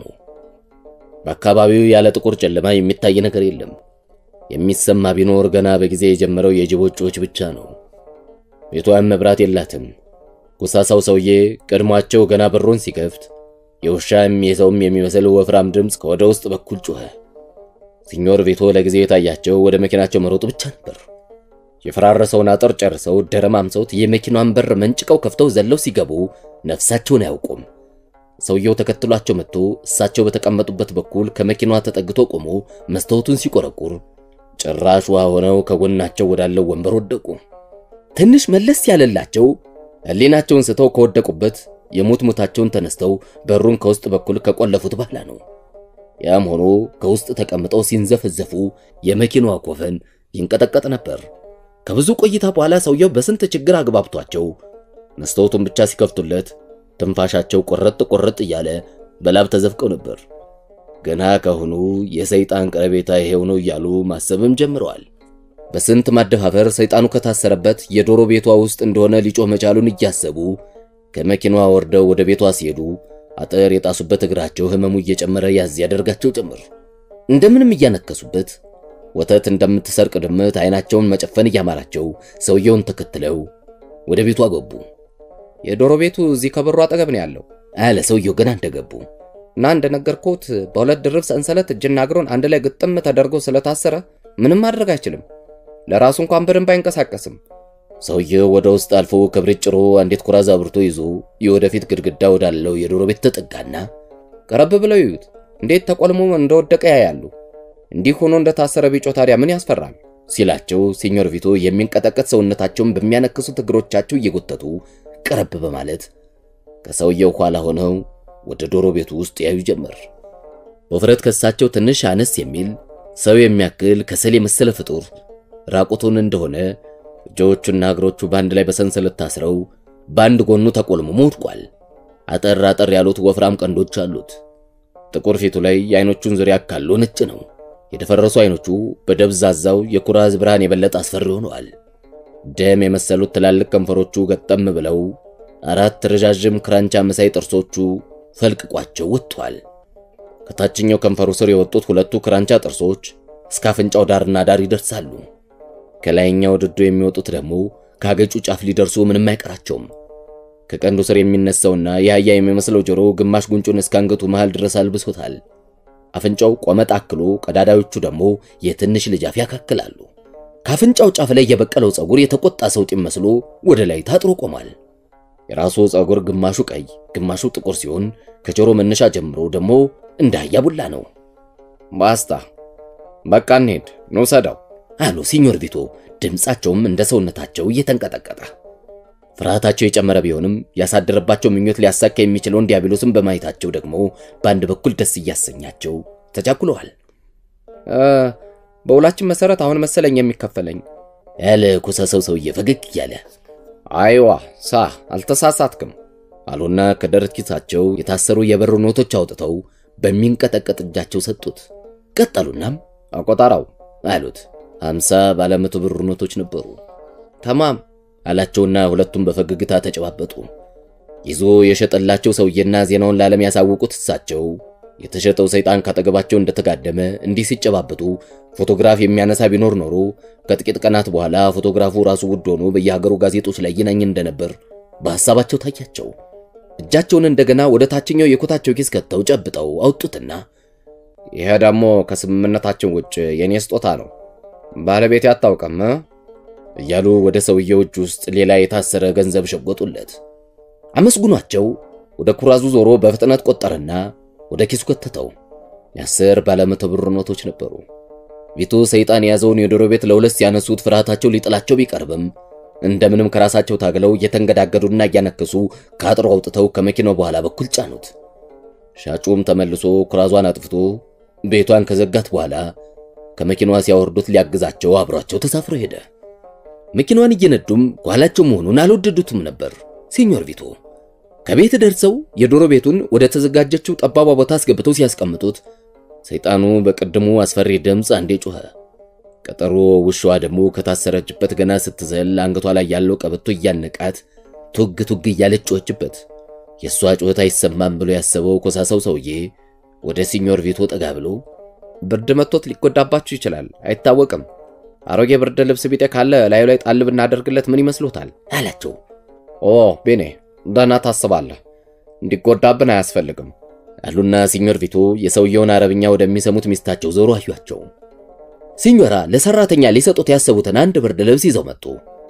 በአካባቢው ያለ ጥቁር ጨለማ የሚታይ ነገር የለም። የሚሰማ ቢኖር ገና በጊዜ የጀመረው የጅቦች ጮች ብቻ ነው። ቤቷን መብራት የላትም። ጎሳሳው ሰውዬ ቀድሟቸው ገና በሩን ሲከፍት የውሻም የሰውም የሚመስል ወፍራም ድምፅ ከወደ ውስጥ በኩል ጮኸ። ሲኞር ቪቶ ለጊዜ የታያቸው ወደ መኪናቸው መሮጡ ብቻ ነበር። የፈራረሰውን አጥር ጨርሰው ደረማምሰውት የመኪናዋን በር መንጭቀው ከፍተው ዘለው ሲገቡ ነፍሳቸውን አያውቁም። ሰውየው ተከትሏቸው መጥቶ እሳቸው በተቀመጡበት በኩል ከመኪናዋ ተጠግቶ ቆሞ መስታወቱን ሲቆረቁር ጭራሽ ውሃ ሆነው ከጎናቸው ወዳለው ወንበር ወደቁ። ትንሽ መለስ ያለላቸው ሕሊናቸውን ስተው ከወደቁበት የሙት ሙታቸውን ተነስተው በሩን ከውስጥ በኩል ከቆለፉት በኋላ ነው። ያም ሆኖ ከውስጥ ተቀምጠው ሲንዘፈዘፉ የመኪናዋ ኮፈን ይንቀጠቀጥ ነበር። ከብዙ ቆይታ በኋላ ሰውየው በስንት ችግር አግባብቷቸው መስታወቱን ብቻ ሲከፍቱለት ትንፋሻቸው ቆረጥ ቆረጥ እያለ በላብ ተዘፍቀው ነበር። ገና ካሁኑ የሰይጣን ቀረቤታ ይሄው ነው እያሉ ማሰብም ጀምረዋል። በስንት ማደፋፈር ሰይጣኑ ከታሰረበት የዶሮ ቤቷ ውስጥ እንደሆነ ሊጮህ መቻሉን እያሰቡ ከመኪናዋ ወርደው ወደ ቤቷ ሲሄዱ አጥር የጣሱበት እግራቸው ህመሙ እየጨመረ ያዝ ያደርጋቸው ጀመር። እንደምንም እያነከሱበት ወተት እንደምትሰርቅ ድመት አይናቸውን መጨፈን እያማራቸው ሰውየውን ተከትለው ወደ ቤቷ ገቡ። የዶሮ ቤቱ እዚህ ከበሩ አጠገብ ነው ያለው አለ ሰውየው ገና እንደገቡ። እና እንደነገርኩት በሁለት ድርብ ሰንሰለት እጅና እግሩን አንድ ላይ ግጥም ተደርጎ ስለታሰረ ምንም ማድረግ አይችልም። ለራሱ እንኳን በደንብ አይንቀሳቀስም። ሰውየው ወደ ውስጥ አልፎ ክብሪት ጭሮ አንዲት ኩራዝ አብርቶ ይዞ የወደፊት ግድግዳ ወዳለው የዶሮ ቤት ተጠጋና ቀረብ ብለው ይዩት፣ እንዴት ተቆልሞ እንደወደቀ ያያሉ። እንዲህ ሆኖ እንደታሰረ ቢጮ ታዲያ ምን ያስፈራል? ሲላቸው ሲኞር ቪቶ የሚንቀጠቀጥ ሰውነታቸውን በሚያነክሱት እግሮቻቸው እየጎተቱ ቀረብ በማለት ከሰውየው ኋላ ሆነው ወደ ዶሮ ቤቱ ውስጥ ያዩ ጀመር። በውፍረት ከሳቸው ትንሽ አነስ የሚል ሰው የሚያክል ከሰል የመሰለ ፍጡር ራቁቱን እንደሆነ እጆቹና እግሮቹ በአንድ ላይ በሰንሰለት ታስረው በአንድ ጎኑ ተቆልሞ ወድቋል። አጠር አጠር ያሉት ወፍራም ቀንዶች አሉት። ጥቁር ፊቱ ላይ የአይኖቹን ዙሪያ ካሉ ነጭ ነው። የደፈረሱ አይኖቹ በደብዛዛው የኩራዝ ብርሃን የበለጠ አስፈሪ ሆነዋል። ደም የመሰሉት ትላልቅ ከንፈሮቹ ገጠም ብለው አራት ረዣዥም ክራንቻ መሳይ ጥርሶቹ ፈልቅቋቸው ወጥቷል። ከታችኛው ከንፈሩ ስር የወጡት ሁለቱ ክራንቻ ጥርሶች እስከ አፍንጫው ዳርና ዳር ይደርሳሉ። ከላይኛው ድዶ የሚወጡት ደግሞ ከአገጩ ጫፍ ሊደርሱ ምንም አይቀራቸውም። ከቀንዱ ስር የሚነሳውና የአህያ የሚመስለው ጆሮ ግማሽ ጉንጩን እስከ አንገቱ መሃል ድረስ አልብሶታል። አፍንጫው ቆመጥ አክሎ፣ ቀዳዳዎቹ ደግሞ የትንሽ ልጅ አፍ ያካክላሉ። ከአፍንጫው ጫፍ ላይ የበቀለው ፀጉር የተቆጣ ሰው ጢም መስሎ ወደ ላይ ታጥሮ ቆሟል። የራሱ ፀጉር ግማሹ ቀይ ግማሹ ጥቁር ሲሆን ከጆሮ መነሻ ጀምሮ ደግሞ እንደ አህያ ቡላ ነው። ባስታ በቃ እንሄድ፣ እንውሰደው አሉ ሲኞር ቪቶ ድምፃቸውም እንደ ሰውነታቸው እየተንቀጠቀጠ። ፍርሃታቸው የጨመረ ቢሆንም ያሳደረባቸው ምኞት ሊያሳካ የሚችለውን ዲያብሎስን በማየታቸው ደግሞ በአንድ በኩል ደስ እያሰኛቸው ተቻኩለዋል። በውላችን መሰረት አሁን መሰለኝ የሚከፈለኝ ያለ ኮሳሰው ሰውዬ ፈገግ እያለ አይዋ ሳ አልተሳሳትክም አሉና ከደረት ኪሳቸው የታሰሩ የብር ኖቶች አውጥተው በሚንቀጠቀጥ እጃቸው ሰጡት። ቀጠሉናም አቆጣራው አሉት። ሀምሳ ባለመቶ ብር ኖቶች ነበሩ። ተማም አላቸውና ሁለቱም በፈገግታ ተጨባበጡ። ይዞ የሸጠላቸው ሰውዬና ዜናውን ለዓለም ያሳወቁት እሳቸው የተሸጠው ሰይጣን ካጠገባቸው እንደተጋደመ እንዲህ ሲጨባበጡ ፎቶግራፍ የሚያነሳ ቢኖር ኖሮ ከጥቂት ቀናት በኋላ ፎቶግራፉ ራሱ ውድ ሆኖ በየሀገሩ ጋዜጦች ላይ ይናኝ እንደነበር በሐሳባቸው ታያቸው። እጃቸውን እንደገና ወደ ታችኛው የኮታቸው ኪስ ከተው ጨብጠው አውጡትና ይሄ ደግሞ ከስምምነታችን ውጭ የኔ ስጦታ ነው፣ ባለቤቴ አታውቅም እያሉ ወደ ሰውየው እጅ ውስጥ ሌላ የታሰረ ገንዘብ ሸጎጡለት። አመስግኗቸው ወደ ኩራዙ ዞሮ በፍጥነት ቆጠረና ወደ ኪሱ ከተተው። የአስር ባለመቶ ብር ኖቶች ነበሩ። ቪቱ ሰይጣን የያዘውን የዶሮ ቤት ለሁለት ሲያነሱት ፍርሃታቸው ሊጥላቸው ቢቀርብም እንደምንም ከራሳቸው ታግለው እየተንገዳገዱና እያነከሱ ከአጥሩ አውጥተው ከመኪናው በኋላ በኩል ጫኑት። ሻጩም ተመልሶ ኩራዟን አጥፍቶ ቤቷን ከዘጋት በኋላ ከመኪናዋ ሲያወርዱት ሊያግዛቸው አብሯቸው ተሳፍሮ ሄደ። መኪናዋን እየነዱም ኋላቸው መሆኑን አልወደዱትም ነበር። ሲኞር ቪቶ ከቤት ደርሰው የዶሮ ቤቱን ወደ ተዘጋጀችው ጠባቧ ቦታ አስገብተው ሲያስቀምጡት ሰይጣኑ በቅድሙ አስፈሪ ድምፅ አንዴ ጮኸ። ቀጠሮ ውሻዋ ደግሞ ከታሰረችበት ገና ስትዘል አንገቷ ላይ ያለው ቀበቶ እያነቃት ቱግ ቱግ እያለች ጮኸችበት። የእሷ ጩኸት አይሰማም ብሎ ያሰበው ኮሳሰው ሰውዬ ወደ ሲኞር ቪቶ ጠጋ ብሎ ብርድ መቶት ሊጎዳባችሁ ይችላል፣ አይታወቅም። አሮጌ ብርድ ልብስ ቢጤ ካለ ላዩ ላይ ጣል ብናደርግለት ምን ይመስሎታል? አላቸው። ኦ ቤኔ ደህና ታስባለህ፣ እንዲጎዳብን አያስፈልግም አሉና ሲኞር ቪቶ የሰውየውን አረብኛ ወደሚሰሙት ሚስታቸው ዞሮ አዩአቸው። ሲኞራ ለሰራተኛ ሊሰጡት ያሰቡትን አንድ ብርድ ልብስ ይዘው መጡ።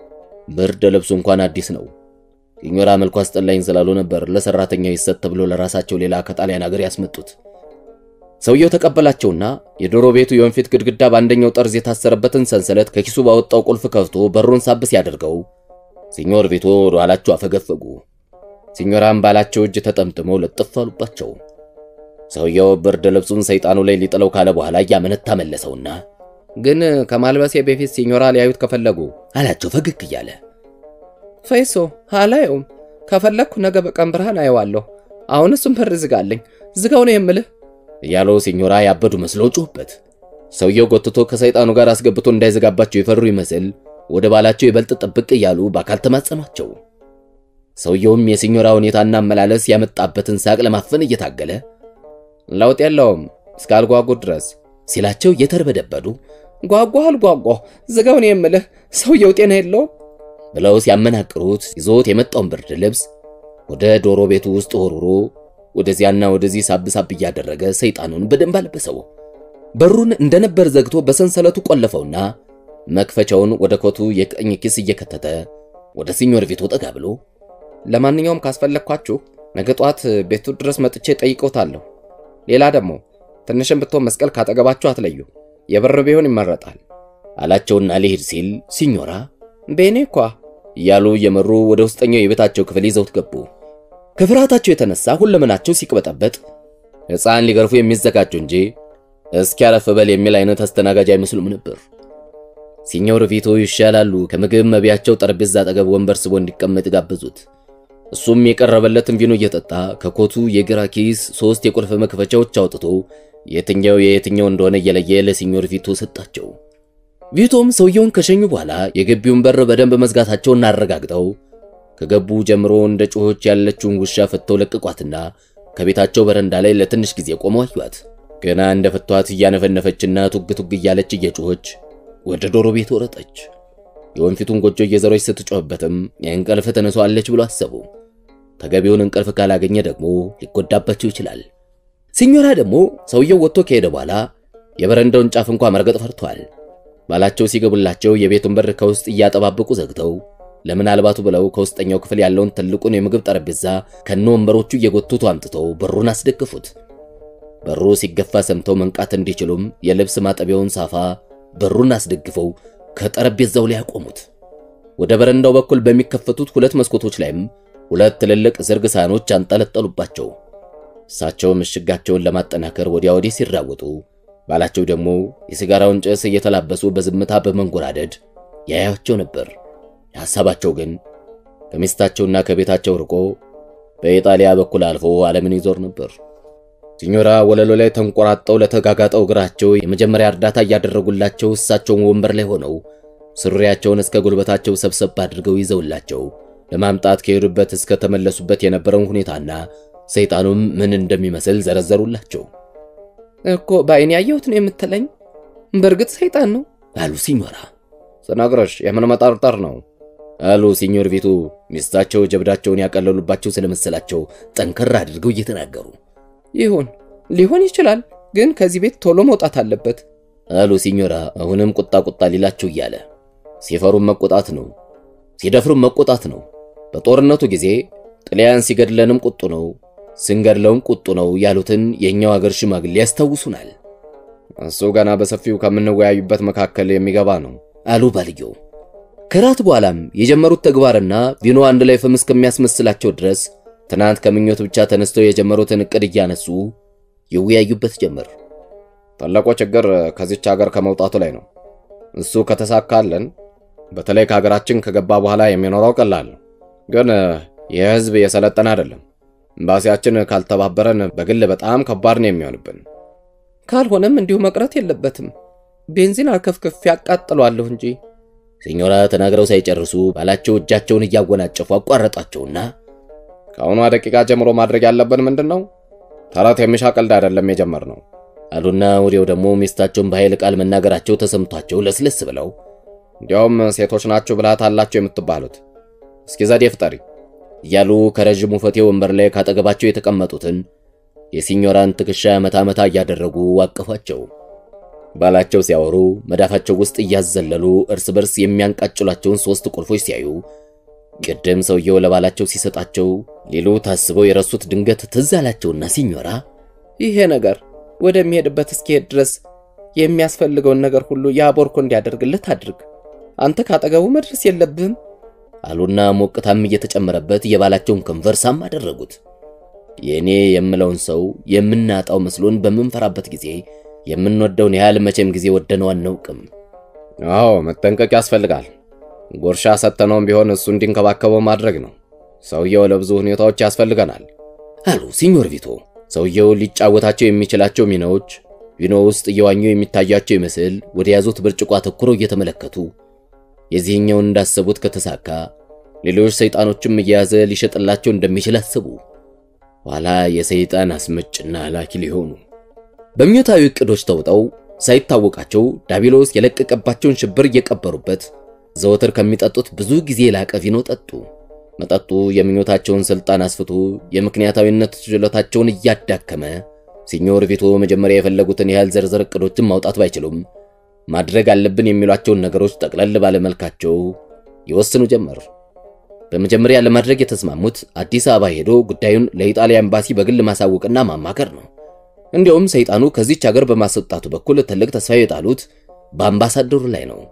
ብርድ ልብሱ እንኳን አዲስ ነው። ሲኞራ መልኩ አስጠላኝ ስላሉ ነበር ለሰራተኛው ይሰጥ ተብሎ ለራሳቸው ሌላ ከጣሊያን ሀገር ያስመጡት። ሰውየው ተቀበላቸውና የዶሮ ቤቱ የወንፊት ግድግዳ በአንደኛው ጠርዝ የታሰረበትን ሰንሰለት ከኪሱ ባወጣው ቁልፍ ከፍቶ በሩን ሳብ ሲያደርገው ሲኞር ቪቶ ወደ ኋላቸው አፈገፈጉ። ሲኞራም ባላቸው እጅ ተጠምጥመው ለጥፍ አሉባቸው። ሰውየው ብርድ ልብሱን ሰይጣኑ ላይ ሊጥለው ካለ በኋላ እያመነታ መለሰውና ግን ከማልበሴ በፊት ሲኞራ ሊያዩት ከፈለጉ አላቸው ፈገግ እያለ ፈይሶ አላየውም። ከፈለግኩ ነገ በቀን ብርሃን አየዋለሁ። አሁን እሱም በር ዝጋልኝ፣ ዝጋው ነው የምልህ እያለው ሲኞራ ያበዱ መስለው ጮህበት። ሰውየው ጎትቶ ከሰይጣኑ ጋር አስገብቶ እንዳይዘጋባቸው የፈሩ ይመስል ወደ ባላቸው ይበልጥ ጥብቅ እያሉ በአካል ተማጸኗቸው። ሰውየውም የሲኞራ ሁኔታና አመላለስ ያመጣበትን ሳቅ ለማፈን እየታገለ ለውጥ የለውም እስካልጓጉ ድረስ ሲላቸው እየተርበደበዱ ጓጓ አልጓጓ ዝጋው ነው የምልህ ሰውየው ጤና የለውም ብለው ሲያመናቅሩት ይዞት የመጣውን ብርድ ልብስ ወደ ዶሮ ቤቱ ውስጥ ወርውሮ ወደዚያና ወደዚህ ሳብ ሳብ እያደረገ ሰይጣኑን በደንብ አለበሰው። በሩን እንደነበር ዘግቶ በሰንሰለቱ ቆለፈውና መክፈቻውን ወደ ኮቱ የቀኝ ኪስ እየከተተ ወደ ሲኞር ቪቶ ጠጋ ብሎ ለማንኛውም ካስፈለግኳችሁ ነገ ጠዋት ቤቱ ድረስ መጥቼ ጠይቀውታለሁ። ሌላ ደግሞ ትንሽም ብትሆን መስቀል ካጠገባችሁ አትለዩ፣ የብር ቢሆን ይመረጣል አላቸውና ሊሄድ ሲል ሲኞራ ቤኔ እኳ እያሉ እየመሩ ወደ ውስጠኛው የቤታቸው ክፍል ይዘውት ገቡ። ከፍርሃታቸው የተነሳ ሁለመናቸው ሲቅበጠበጥ ሕፃን ሊገርፉ የሚዘጋጁ እንጂ እስኪያረፍ በል የሚል አይነት አስተናጋጅ አይመስሉም ነበር። ሲኞር ቪቶ ይሻላሉ ከምግብ መቢያቸው ጠረጴዛ አጠገብ ወንበር ስቦ እንዲቀመጥ ጋበዙት። እሱም የቀረበለትን ቪኖ እየጠጣ ከኮቱ የግራ ኪስ ሶስት የቁልፍ መክፈቻዎች አውጥቶ የትኛው የየትኛው እንደሆነ እየለየ ለሲኞር ቪቶ ሰጣቸው። ቪቶም ሰውየውን ከሸኙ በኋላ የግቢውን በር በደንብ መዝጋታቸውን አረጋግጠው ከገቡ ጀምሮ እንደ ጮሆች ያለችውን ውሻ ፈተው ለቅቋትና ከቤታቸው በረንዳ ላይ ለትንሽ ጊዜ ቆመው አዩአት። ገና እንደ ፈቷት እያነፈነፈችና ቱግ ቱግ እያለች እየጮኸች ወደ ዶሮ ቤት ወረጠች። የወንፊቱን ጎጆ እየዘሮች ስትጮህበትም የእንቅልፍ ተነሷለች ብሎ አሰቡ። ተገቢውን እንቅልፍ ካላገኘ ደግሞ ሊጎዳባቸው ይችላል። ሲኞራ ደግሞ ሰውየው ወጥቶ ከሄደ በኋላ የበረንዳውን ጫፍ እንኳ መርገጥ ፈርቷል። ባላቸው ሲገቡላቸው የቤቱን በር ከውስጥ እያጠባበቁ ዘግተው ለምናልባቱ ብለው ከውስጠኛው ክፍል ያለውን ትልቁን የምግብ ጠረጴዛ ከነ ወንበሮቹ እየጎተቱ አምጥተው በሩን አስደግፉት። በሩ ሲገፋ ሰምተው መንቃት እንዲችሉም የልብስ ማጠቢያውን ሳፋ በሩን አስደግፈው ከጠረጴዛው ላይ ያቆሙት። ወደ በረንዳው በኩል በሚከፈቱት ሁለት መስኮቶች ላይም ሁለት ትልልቅ ዝርግ ሳህኖች አንጠለጠሉባቸው። እሳቸው ምሽጋቸውን ለማጠናከር ወዲያ ወዲህ ሲራወጡ፣ ባላቸው ደግሞ የሲጋራውን ጭስ እየተላበሱ በዝምታ በመንጎራደድ ያያቸው ነበር። ሐሳባቸው ግን ከሚስታቸውና ከቤታቸው ርቆ በኢጣሊያ በኩል አልፎ ዓለምን ይዞር ነበር። ሲኞራ ወለሉ ላይ ተንቆራጠው ለተጋጋጠው እግራቸው የመጀመሪያ እርዳታ እያደረጉላቸው እሳቸውን ወንበር ላይ ሆነው ሱሪያቸውን እስከ ጉልበታቸው ሰብሰብ አድርገው ይዘውላቸው ለማምጣት ከሄዱበት እስከ ተመለሱበት የነበረውን ሁኔታና ሰይጣኑም ምን እንደሚመስል ዘረዘሩላቸው። እኮ በአይኔ ያየሁት ነው የምትለኝ? በእርግጥ ሰይጣን ነው አሉ ሲኞራ። ስነግረሽ የምን መጠርጠር ነው አሉ ሲኞር ቪቱ ሚስታቸው ጀብዳቸውን ያቀለሉባቸው ስለመሰላቸው ጠንከር አድርገው እየተናገሩ ይሁን ሊሆን ይችላል፣ ግን ከዚህ ቤት ቶሎ መውጣት አለበት አሉ ሲኞራ አሁንም ቁጣ ቁጣ ሊላቸው እያለ ሲፈሩም መቆጣት ነው፣ ሲደፍሩም መቆጣት ነው። በጦርነቱ ጊዜ ጥልያን ሲገድለንም ቁጡ ነው፣ ስንገድለውም ቁጡ ነው ያሉትን የእኛው አገር ሽማግሌ ያስታውሱናል። እሱ ገና በሰፊው ከምንወያዩበት መካከል የሚገባ ነው አሉ ባልየው። ከራት በኋላም የጀመሩት ተግባርና ቪኖ አንድ ላይ ፍም እስከሚያስመስላቸው ድረስ ትናንት ከምኞት ብቻ ተነስተው የጀመሩትን እቅድ እያነሱ ይወያዩበት ጀመር። ታላቁ ችግር ከዚች ሀገር ከመውጣቱ ላይ ነው። እሱ ከተሳካለን በተለይ ከሀገራችን ከገባ በኋላ የሚኖረው ቀላል ነው። ግን ይህ ህዝብ የሰለጠነ አይደለም። ኤምባሲያችን ካልተባበረን በግል በጣም ከባድ ነው የሚሆንብን። ካልሆነም እንዲሁ መቅረት የለበትም። ቤንዚን አርከፍክፍ ያቃጥለዋለሁ እንጂ ሲኞራ ተናግረው ሳይጨርሱ ባላቸው እጃቸውን እያወናጨፉ አቋረጣቸውና ከአሁኗ ደቂቃ ጀምሮ ማድረግ ያለብን ምንድን ነው? ተረት የሚሻ ቀልድ አይደለም የጀመርነው አሉና ወዲያው ደግሞ ሚስታቸውን በኃይል ቃል መናገራቸው ተሰምቷቸው ለስለስ ብለው እንዲያውም ሴቶች ናችሁ ብልሃት አላቸው የምትባሉት፣ እስኪ ዘዴ ፍጠሪ እያሉ ከረዥሙ ፈቴ ወንበር ላይ ካጠገባቸው የተቀመጡትን የሲኞራን ትከሻ መታ መታ እያደረጉ አቀፏቸው። ባላቸው ሲያወሩ መዳፋቸው ውስጥ እያዘለሉ እርስ በርስ የሚያንቃጭሏቸውን ሶስት ቁልፎች ሲያዩ ቅድም ሰውየው ለባላቸው ሲሰጣቸው ሌሎ ታስበው የረሱት ድንገት ትዝ አላቸውና ሲኞራ ይሄ ነገር ወደሚሄድበት እስኪሄድ ድረስ የሚያስፈልገውን ነገር ሁሉ የአቦርኮ እንዲያደርግልህ አድርግ። አንተ ካጠገቡ መድረስ የለብህም አሉና ሞቅታም እየተጨመረበት የባላቸውን ከንፈር ሳም አደረጉት። የእኔ የምለውን ሰው የምናጣው መስሎን በምንፈራበት ጊዜ የምንወደውን ያህል መቼም ጊዜ ወደነው አናውቅም። አዎ መጠንቀቅ ያስፈልጋል። ጎርሻ ሰጥተነውም ቢሆን እሱ እንዲንከባከበው ማድረግ ነው። ሰውየው ለብዙ ሁኔታዎች ያስፈልገናል አሉ ሲኞር ቪቶ። ሰውየው ሊጫወታቸው የሚችላቸው ሚናዎች ቪኖ ውስጥ እየዋኙ የሚታያቸው ይመስል ወደ ያዙት ብርጭቆ አተኩረው እየተመለከቱ የዚህኛውን እንዳሰቡት ከተሳካ ሌሎች ሰይጣኖችም እየያዘ ሊሸጥላቸው እንደሚችል አሰቡ። ኋላ የሰይጣን አስመጭና ላኪ ሊሆኑ በምኞታዊ ዕቅዶች ተውጠው ሳይታወቃቸው ዳቢሎስ የለቀቀባቸውን ሽብር እየቀበሩበት ዘወትር ከሚጠጡት ብዙ ጊዜ የላቀ ቪኖ ጠጡ። መጠጡ የምኞታቸውን ስልጣን አስፍቶ የምክንያታዊነት ችሎታቸውን እያዳከመ ሲኞር ቪቶ መጀመሪያ የፈለጉትን ያህል ዝርዝር ዕቅዶችን ማውጣት ባይችሉም ማድረግ አለብን የሚሏቸውን ነገሮች ጠቅለል ባለመልካቸው ይወስኑ ጀመር። በመጀመሪያ ለማድረግ የተስማሙት አዲስ አበባ ሄዶ ጉዳዩን ለኢጣሊያ ኤምባሲ በግል ማሳወቅና ማማከር ነው። እንዲያውም ሰይጣኑ ከዚች ሀገር በማስወጣቱ በኩል ትልቅ ተስፋ የጣሉት በአምባሳደሩ ላይ ነው።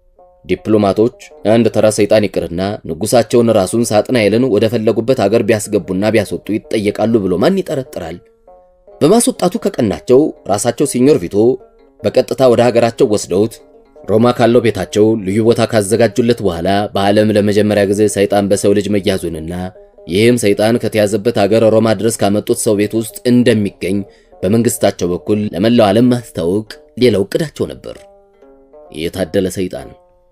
ዲፕሎማቶች አንድ ተራ ሰይጣን ይቅርና ንጉሳቸውን ራሱን ሳጥናኤልን ወደ ፈለጉበት ሀገር ቢያስገቡና ቢያስወጡ ይጠየቃሉ ብሎ ማን ይጠረጥራል? በማስወጣቱ ከቀናቸው ራሳቸው ሲኞር ቪቶ በቀጥታ ወደ ሀገራቸው ወስደውት ሮማ ካለው ቤታቸው ልዩ ቦታ ካዘጋጁለት በኋላ በዓለም ለመጀመሪያ ጊዜ ሰይጣን በሰው ልጅ መያዙንና ይህም ሰይጣን ከተያዘበት ሀገር ሮማ ድረስ ካመጡት ሰው ቤት ውስጥ እንደሚገኝ በመንግስታቸው በኩል ለመላው ዓለም ማስታወቅ ሌላው እቅዳቸው ነበር። የታደለ ሰይጣን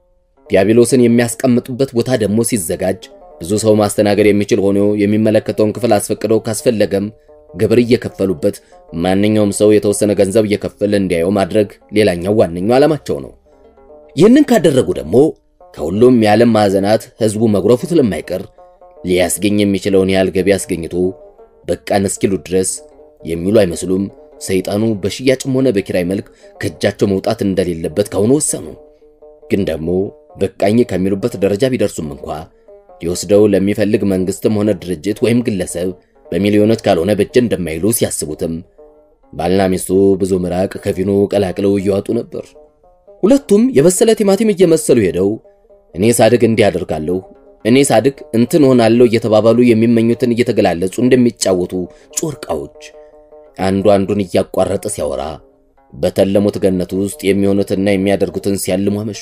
ዲያብሎስን የሚያስቀምጡበት ቦታ ደግሞ ሲዘጋጅ ብዙ ሰው ማስተናገድ የሚችል ሆኖ የሚመለከተውን ክፍል አስፈቅደው ካስፈለገም ግብር እየከፈሉበት ማንኛውም ሰው የተወሰነ ገንዘብ እየከፈለ እንዲያየው ማድረግ ሌላኛው ዋነኛው ዓላማቸው ነው። ይህንን ካደረጉ ደግሞ ከሁሉም የዓለም ማዕዘናት ህዝቡ መጉረፉ ስለማይቀር ሊያስገኝ የሚችለውን ያህል ገቢ አስገኝቶ በቃን እስኪሉ ድረስ የሚሉ አይመስሉም። ሰይጣኑ በሽያጭም ሆነ በኪራይ መልክ ከእጃቸው መውጣት እንደሌለበት ካሁኑ ወሰኑ። ግን ደግሞ በቃኝ ከሚሉበት ደረጃ ቢደርሱም እንኳ ሊወስደው ለሚፈልግ መንግስትም ሆነ ድርጅት ወይም ግለሰብ በሚሊዮኖች ካልሆነ በጀ እንደማይሉ ሲያስቡትም ባልና ሚስቱ ብዙ ምራቅ ከቪኖ ቀላቅለው እየዋጡ ነበር። ሁለቱም የበሰለ ቲማቲም እየመሰሉ ሄደው እኔ ሳድግ እንዲህ አደርጋለሁ፣ እኔ ሳድግ እንትን ሆናለሁ እየተባባሉ የሚመኙትን እየተገላለጹ እንደሚጫወቱ ጮርቃዎች አንዱ አንዱን እያቋረጠ ሲያወራ በተለሙት ገነት ውስጥ የሚሆኑትና የሚያደርጉትን ሲያልሙ አመሹ።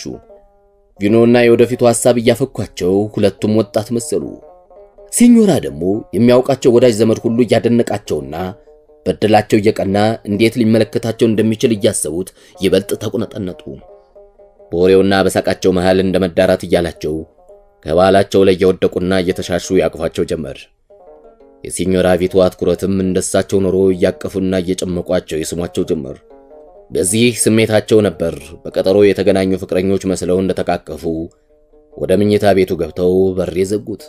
ቪኖና የወደፊቱ ሐሳብ እያፈኳቸው ሁለቱም ወጣት መሰሉ። ሲኞራ ደግሞ የሚያውቃቸው ወዳጅ ዘመድ ሁሉ እያደነቃቸውና በደላቸው እየቀና እንዴት ሊመለከታቸው እንደሚችል እያሰቡት ይበልጥ ተቁነጠነጡ። በወሬውና በሳቃቸው መሃል እንደ መዳራት እያላቸው ከባላቸው ላይ እየወደቁና እየተሻሹ ያቅፏቸው ጀመር። የሲኞራ ቪቶ አትኩረትም እንደሳቸው ኖሮ እያቀፉና እየጨመቋቸው ይስሟቸው ጀመር። በዚህ ስሜታቸው ነበር በቀጠሮ የተገናኙ ፍቅረኞች መስለው እንደተቃቀፉ ወደ መኝታ ቤቱ ገብተው በር የዘጉት።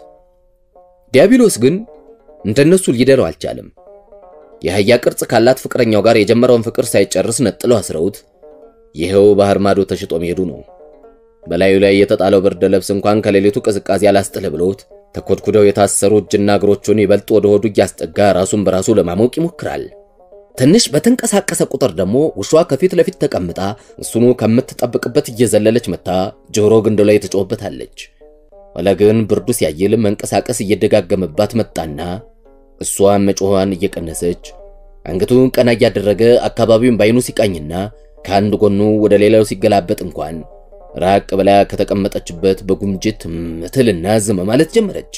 ዲያብሎስ ግን እንደነሱ ሊደረው አልቻለም። የአህያ ቅርጽ ካላት ፍቅረኛው ጋር የጀመረውን ፍቅር ሳይጨርስ ነጥለው አስረውት ይኸው ባህር ማዶ ተሽጦ መሄዱ ነው። በላዩ ላይ የተጣለው ብርድ ልብስ እንኳን ከሌሊቱ ቅዝቃዜ አላስጥል ብሎት ተኮድኩደው የታሰሩ እጅና እግሮቹን ይበልጥ ወደ ሆዱ እያስጠጋ ራሱን በራሱ ለማሞቅ ይሞክራል። ትንሽ በተንቀሳቀሰ ቁጥር ደግሞ ውሻዋ ከፊት ለፊት ተቀምጣ እሱኑ ከምትጠብቅበት እየዘለለች መታ ጆሮ ግንዱ ላይ ትጮህበታለች። ኋላ ግን ብርዱ ሲያይል መንቀሳቀስ እየደጋገመባት መጣና እሷን መጮኋን እየቀነሰች አንገቱን ቀና እያደረገ አካባቢውን ባይኑ ሲቃኝና ከአንድ ጎኑ ወደ ሌላው ሲገላበጥ እንኳን ራቅ ብላ ከተቀመጠችበት በጉምጅት ምትልና ዝም ማለት ጀመረች።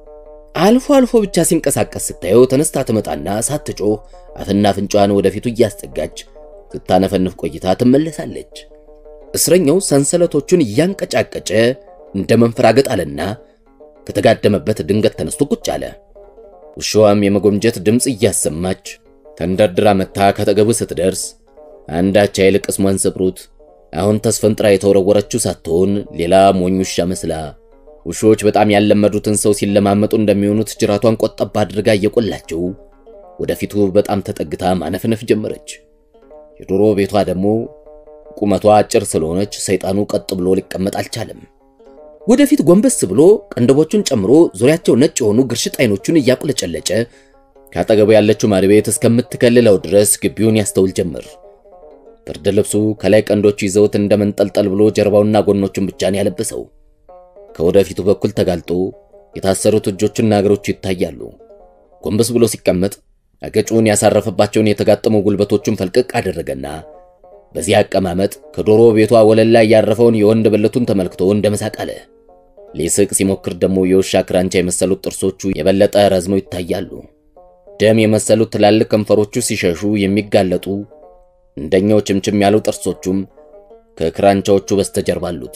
አልፎ አልፎ ብቻ ሲንቀሳቀስ ስታየው ተነስታ ትመጣና ሳትጮህ አፍና አፍንጫዋን ወደፊቱ እያስጠጋች ስታነፈንፍ ቆይታ ትመለሳለች። እስረኛው ሰንሰለቶቹን እያንቀጫቀጨ እንደ መንፈራገጥ አለና ከተጋደመበት ድንገት ተነስቶ ቁጭ አለ። ውሻዋም የመጎምጀት ድምፅ እያሰማች ተንደርድራ መታ ከጠገቡ ስትደርስ አንዳች ኃይል ቅስሟን ሰብሮት አሁን ተስፈንጥራ የተወረወረችው ሳትሆን ሌላ ሞኝ ውሻ መስላ ውሾች በጣም ያለመዱትን ሰው ሲለማመጡ እንደሚሆኑት ጅራቷን ቆጠብ አድርጋ እየቆላቸው ወደፊቱ በጣም ተጠግታ ማነፍነፍ ጀመረች። የዶሮ ቤቷ ደግሞ ቁመቷ አጭር ስለሆነች ሰይጣኑ ቀጥ ብሎ ሊቀመጥ አልቻለም። ወደፊት ጎንበስ ብሎ ቀንደቦቹን ጨምሮ ዙሪያቸው ነጭ የሆኑ ግርሽጥ አይኖቹን እያቁለጨለጨ ከአጠገቡ ያለችው ማድቤት እስከምትከልለው ድረስ ግቢውን ያስተውል ጀመር። ብርድ ልብሱ ከላይ ቀንዶቹ ይዘውት እንደ መንጠልጠል ብሎ ጀርባውና ጎኖቹን ብቻ ነው ያለበሰው። ከወደፊቱ በኩል ተጋልጦ የታሰሩት እጆቹና እግሮቹ ይታያሉ። ጎንበስ ብሎ ሲቀመጥ አገጩን ያሳረፈባቸውን የተጋጠሙ ጉልበቶቹን ፈልቅቅ አደረገና በዚህ አቀማመጥ ከዶሮ ቤቷ ወለል ላይ ያረፈውን የወንድ ብልቱን ተመልክቶ እንደ መሳቅ አለ። ሊስቅ ሲሞክር ደግሞ የውሻ ክራንቻ የመሰሉት ጥርሶቹ የበለጠ ረዝመው ይታያሉ። ደም የመሰሉት ትላልቅ ከንፈሮቹ ሲሸሹ የሚጋለጡ እንደኛው ችምችም ያሉ ጥርሶቹም ከክራንቻዎቹ በስተጀርባ አሉት።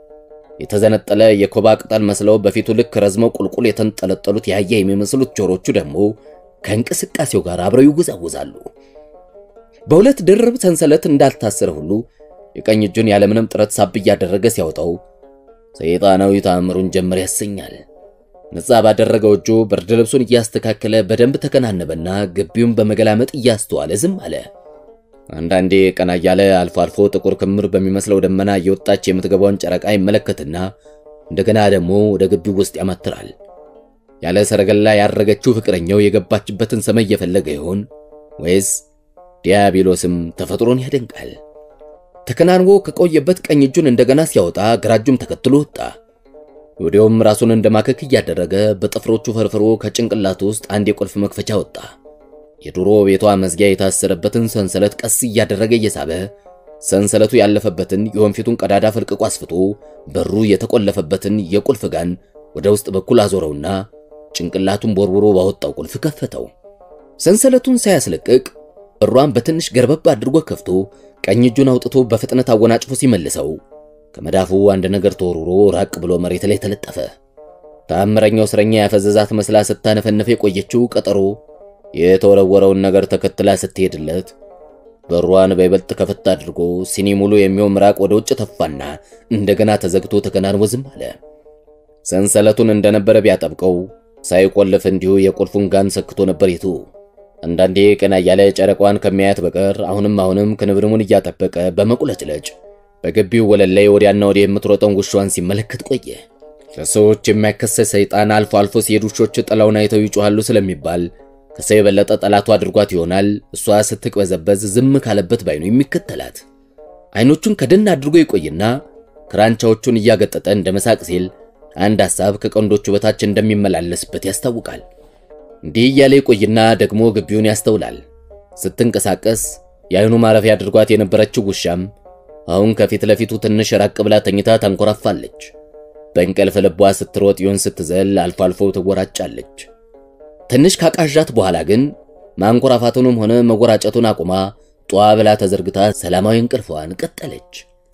የተዘነጠለ የኮባ ቅጠል መስለው በፊቱ ልክ ረዝመው ቁልቁል የተንጠለጠሉት የአህያ የሚመስሉት ጆሮቹ ደግሞ ከእንቅስቃሴው ጋር አብረው ይወዛወዛሉ። በሁለት ድርብ ሰንሰለት እንዳልታሰረ ሁሉ የቀኝ እጁን ያለምንም ጥረት ሳብ እያደረገ ሲያወጣው ሰይጣናዊ ተአምሩን ጀምር ያሰኛል። ነጻ ባደረገው እጁ ብርድ ልብሱን እያስተካከለ በደንብ ተከናነበና ግቢውን በመገላመጥ እያስተዋለ ዝም አለ። አንዳንዴ ቀና እያለ አልፎ አልፎ ጥቁር ክምር በሚመስለው ደመና እየወጣች የምትገባውን ጨረቃ ይመለከትና እንደገና ደግሞ ወደ ግቢው ውስጥ ያማትራል። ያለ ሰረገላ ያረገችው ፍቅረኛው የገባችበትን ሰማይ እየፈለገ ይሆን ወይስ ዲያብሎስም ተፈጥሮን ያደንቃል? ተከናንቦ ከቆየበት ቀኝ እጁን እንደገና ሲያወጣ ግራ እጁም ተከትሎ ወጣ። ወዲያውም ራሱን እንደማከክ እያደረገ በጥፍሮቹ ፈርፍሮ ከጭንቅላቱ ውስጥ አንድ የቁልፍ መክፈቻ ወጣ። የድሮ ቤቷ መዝጊያ የታሰረበትን ሰንሰለት ቀስ እያደረገ እየሳበ ሰንሰለቱ ያለፈበትን የወንፊቱን ቀዳዳ ፈልቅቆ አስፍቶ በሩ የተቆለፈበትን የቁልፍ ጋን ወደ ውስጥ በኩል አዞረውና ጭንቅላቱን ቦርቡሮ ባወጣው ቁልፍ ከፈተው። ሰንሰለቱን ሳያስለቅቅ በሯን በትንሽ ገርበብ አድርጎ ከፍቶ ቀኝ እጁን አውጥቶ በፍጥነት አወናጭፎ ሲመልሰው ከመዳፉ አንድ ነገር ተወርውሮ ራቅ ብሎ መሬት ላይ ተለጠፈ። ተአምረኛው እስረኛ ያፈዘዛት መስላ ስታነፈነፈ የቆየችው ቀጠሮ የተወረወረውን ነገር ተከትላ ስትሄድለት በሯን በይበልጥ ከፍት አድርጎ ሲኒ ሙሉ የሚሆን ምራቅ ወደ ውጭ ተፋና እንደገና ተዘግቶ ተከናንቦ ዝም አለ። ሰንሰለቱን እንደነበረ ቢያጠብቀው ሳይቆልፍ እንዲሁ የቁልፉን ጋን ሰክቶ ነበር የቱ። አንዳንዴ ቀና እያለ ጨረቋን ከሚያያት በቀር አሁንም አሁንም ክንብርሙን እያጠበቀ በመቁለጭለጭ በግቢው ወለል ላይ ወዲያና ወዲህ የምትሮጠውን ውሻዋን ሲመለከት ቆየ። ለሰዎች የማይከሰስ ሰይጣን አልፎ አልፎ ሲሄድ ውሾች ጥላውን አይተው ይጮሃሉ ስለሚባል ከሰው የበለጠ ጠላቱ አድርጓት ይሆናል። እሷ ስትቅበዘበዝ ዝም ካለበት ባይኑ የሚከተላት አይኖቹን ከደን አድርጎ ይቆይና ክራንቻዎቹን እያገጠጠ እንደ መሳቅ ሲል አንድ ሐሳብ ከቀንዶቹ በታች እንደሚመላለስበት ያስታውቃል። እንዲህ እያለ ይቆይና ደግሞ ግቢውን ያስተውላል። ስትንቀሳቀስ የአይኑ ማረፊያ አድርጓት የነበረችው ውሻም አሁን ከፊት ለፊቱ ትንሽ ራቅ ብላ ተኝታ ታንኮራፋለች። በእንቅልፍ ልቧ ስትሮጥ ይሁን ስትዘል አልፎ አልፎ ትወራጫለች። ትንሽ ካቃዣት በኋላ ግን ማንኮራፋቱንም ሆነ መጎራጨቱን አቁማ ጧ ብላ ተዘርግታ ሰላማዊ እንቅልፏን ቀጠለች።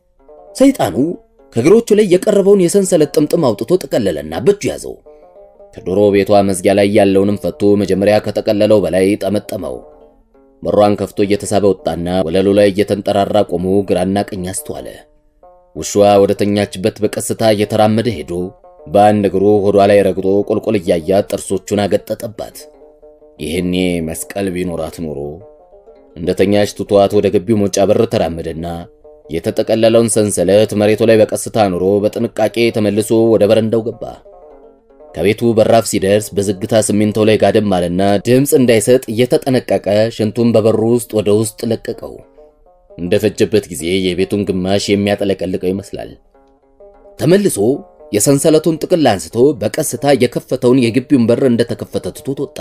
ሰይጣኑ ከእግሮቹ ላይ የቀረበውን የሰንሰለት ጥምጥም አውጥቶ ጠቀለለና በእጁ ያዘው። ከዶሮ ቤቷ መዝጊያ ላይ ያለውንም ፈቶ መጀመሪያ ከተቀለለው በላይ ጠመጠመው። በሯን ከፍቶ እየተሳበ ወጣና ወለሉ ላይ እየተንጠራራ ቆሞ ግራና ቀኝ አስተዋለ። ውሻዋ ወደ ተኛችበት በቀስታ እየተራመደ ሄዶ በአንድ እግሩ ሆዷ ላይ ረግጦ ቁልቁል እያያት ጥርሶቹን አገጠጠባት። ይህኔ መስቀል ቢኖራት ኖሮ እንደተኛች ትቷት ወደ ግቢው መውጫ በር ተራመደና የተጠቀለለውን ሰንሰለት መሬቱ ላይ በቀስታ ኑሮ በጥንቃቄ ተመልሶ ወደ በረንዳው ገባ። ከቤቱ በራፍ ሲደርስ በዝግታ ሲሚንቶ ላይ ጋደም አለና ድምፅ እንዳይሰጥ እየተጠነቀቀ ሽንቱን በበሩ ውስጥ ወደ ውስጥ ለቀቀው። እንደፈጀበት ጊዜ የቤቱን ግማሽ የሚያጠለቀልቀው ይመስላል። ተመልሶ የሰንሰለቱን ጥቅል አንስቶ በቀስታ የከፈተውን የግቢውን በር እንደተከፈተ ትቶት ወጣ።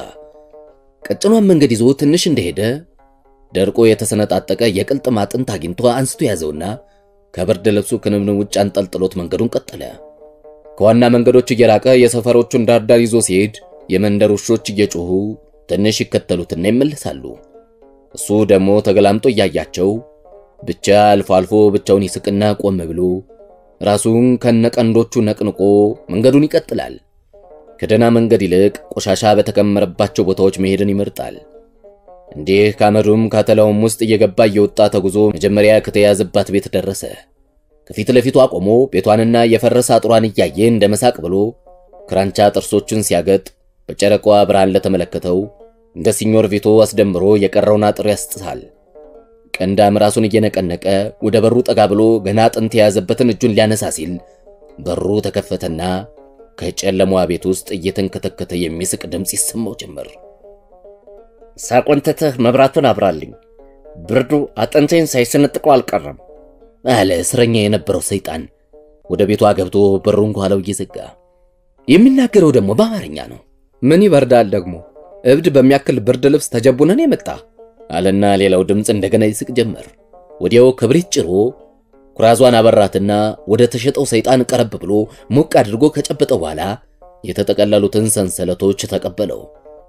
ቀጭኗን መንገድ ይዞ ትንሽ እንደሄደ ደርቆ የተሰነጣጠቀ የቅልጥም አጥንት አግኝቶ አንስቶ ያዘውና ከብርድ ልብሱ ክንብን ውጭ አንጠልጥሎት መንገዱን ቀጠለ። ከዋና መንገዶች እየራቀ የሰፈሮቹን ዳርዳር ይዞ ሲሄድ የመንደር ውሾች እየጮሁ ትንሽ ይከተሉትና ይመለሳሉ። እሱ ደግሞ ተገላምጦ እያያቸው ብቻ አልፎ አልፎ ብቻውን ይስቅና ቆም ብሎ ራሱን ከነቀንዶቹ ነቅንቆ መንገዱን ይቀጥላል። ከደህና መንገድ ይልቅ ቆሻሻ በተከመረባቸው ቦታዎች መሄድን ይመርጣል። እንዲህ ካመዱም ካተላውም ውስጥ እየገባ እየወጣ ተጉዞ መጀመሪያ ከተያዘባት ቤት ደረሰ። ከፊት ለፊቱ አቆሞ ቤቷንና የፈረሰ አጥሯን እያየ እንደ መሳቅ ብሎ ክራንቻ ጥርሶቹን ሲያገጥ በጨረቃዋ ብርሃን ለተመለከተው እንደ ሲኞር ቪቶ አስደምሮ የቀረውን አጥር ያስጥሳል። ቀንዳም ራሱን እየነቀነቀ ወደ በሩ ጠጋ ብሎ ገና አጥንት የያዘበትን እጁን ሊያነሳ ሲል በሩ ተከፈተና ከጨለማዋ ቤት ውስጥ እየተንከተከተ የሚስቅ ድምፅ ይሰማው ጀመር። ሳቁን ትተህ መብራቱን አብራልኝ፣ ብርዱ አጥንቴን ሳይሰነጥቀው አልቀረም አለ እስረኛ የነበረው ሰይጣን ወደ ቤቷ ገብቶ በሩን ከኋላው እየዘጋ የሚናገረው ደግሞ በአማርኛ ነው። ምን ይበርዳል ደግሞ እብድ በሚያክል ብርድ ልብስ ተጀቡነን የመጣ አለና ሌላው ድምፅ እንደገና ይስቅ ጀመር። ወዲያው ክብሪት ጭሮ ኩራዟን አበራትና ወደ ተሸጠው ሰይጣን ቀረብ ብሎ ሞቅ አድርጎ ከጨበጠው በኋላ የተጠቀለሉትን ሰንሰለቶች ተቀበለው።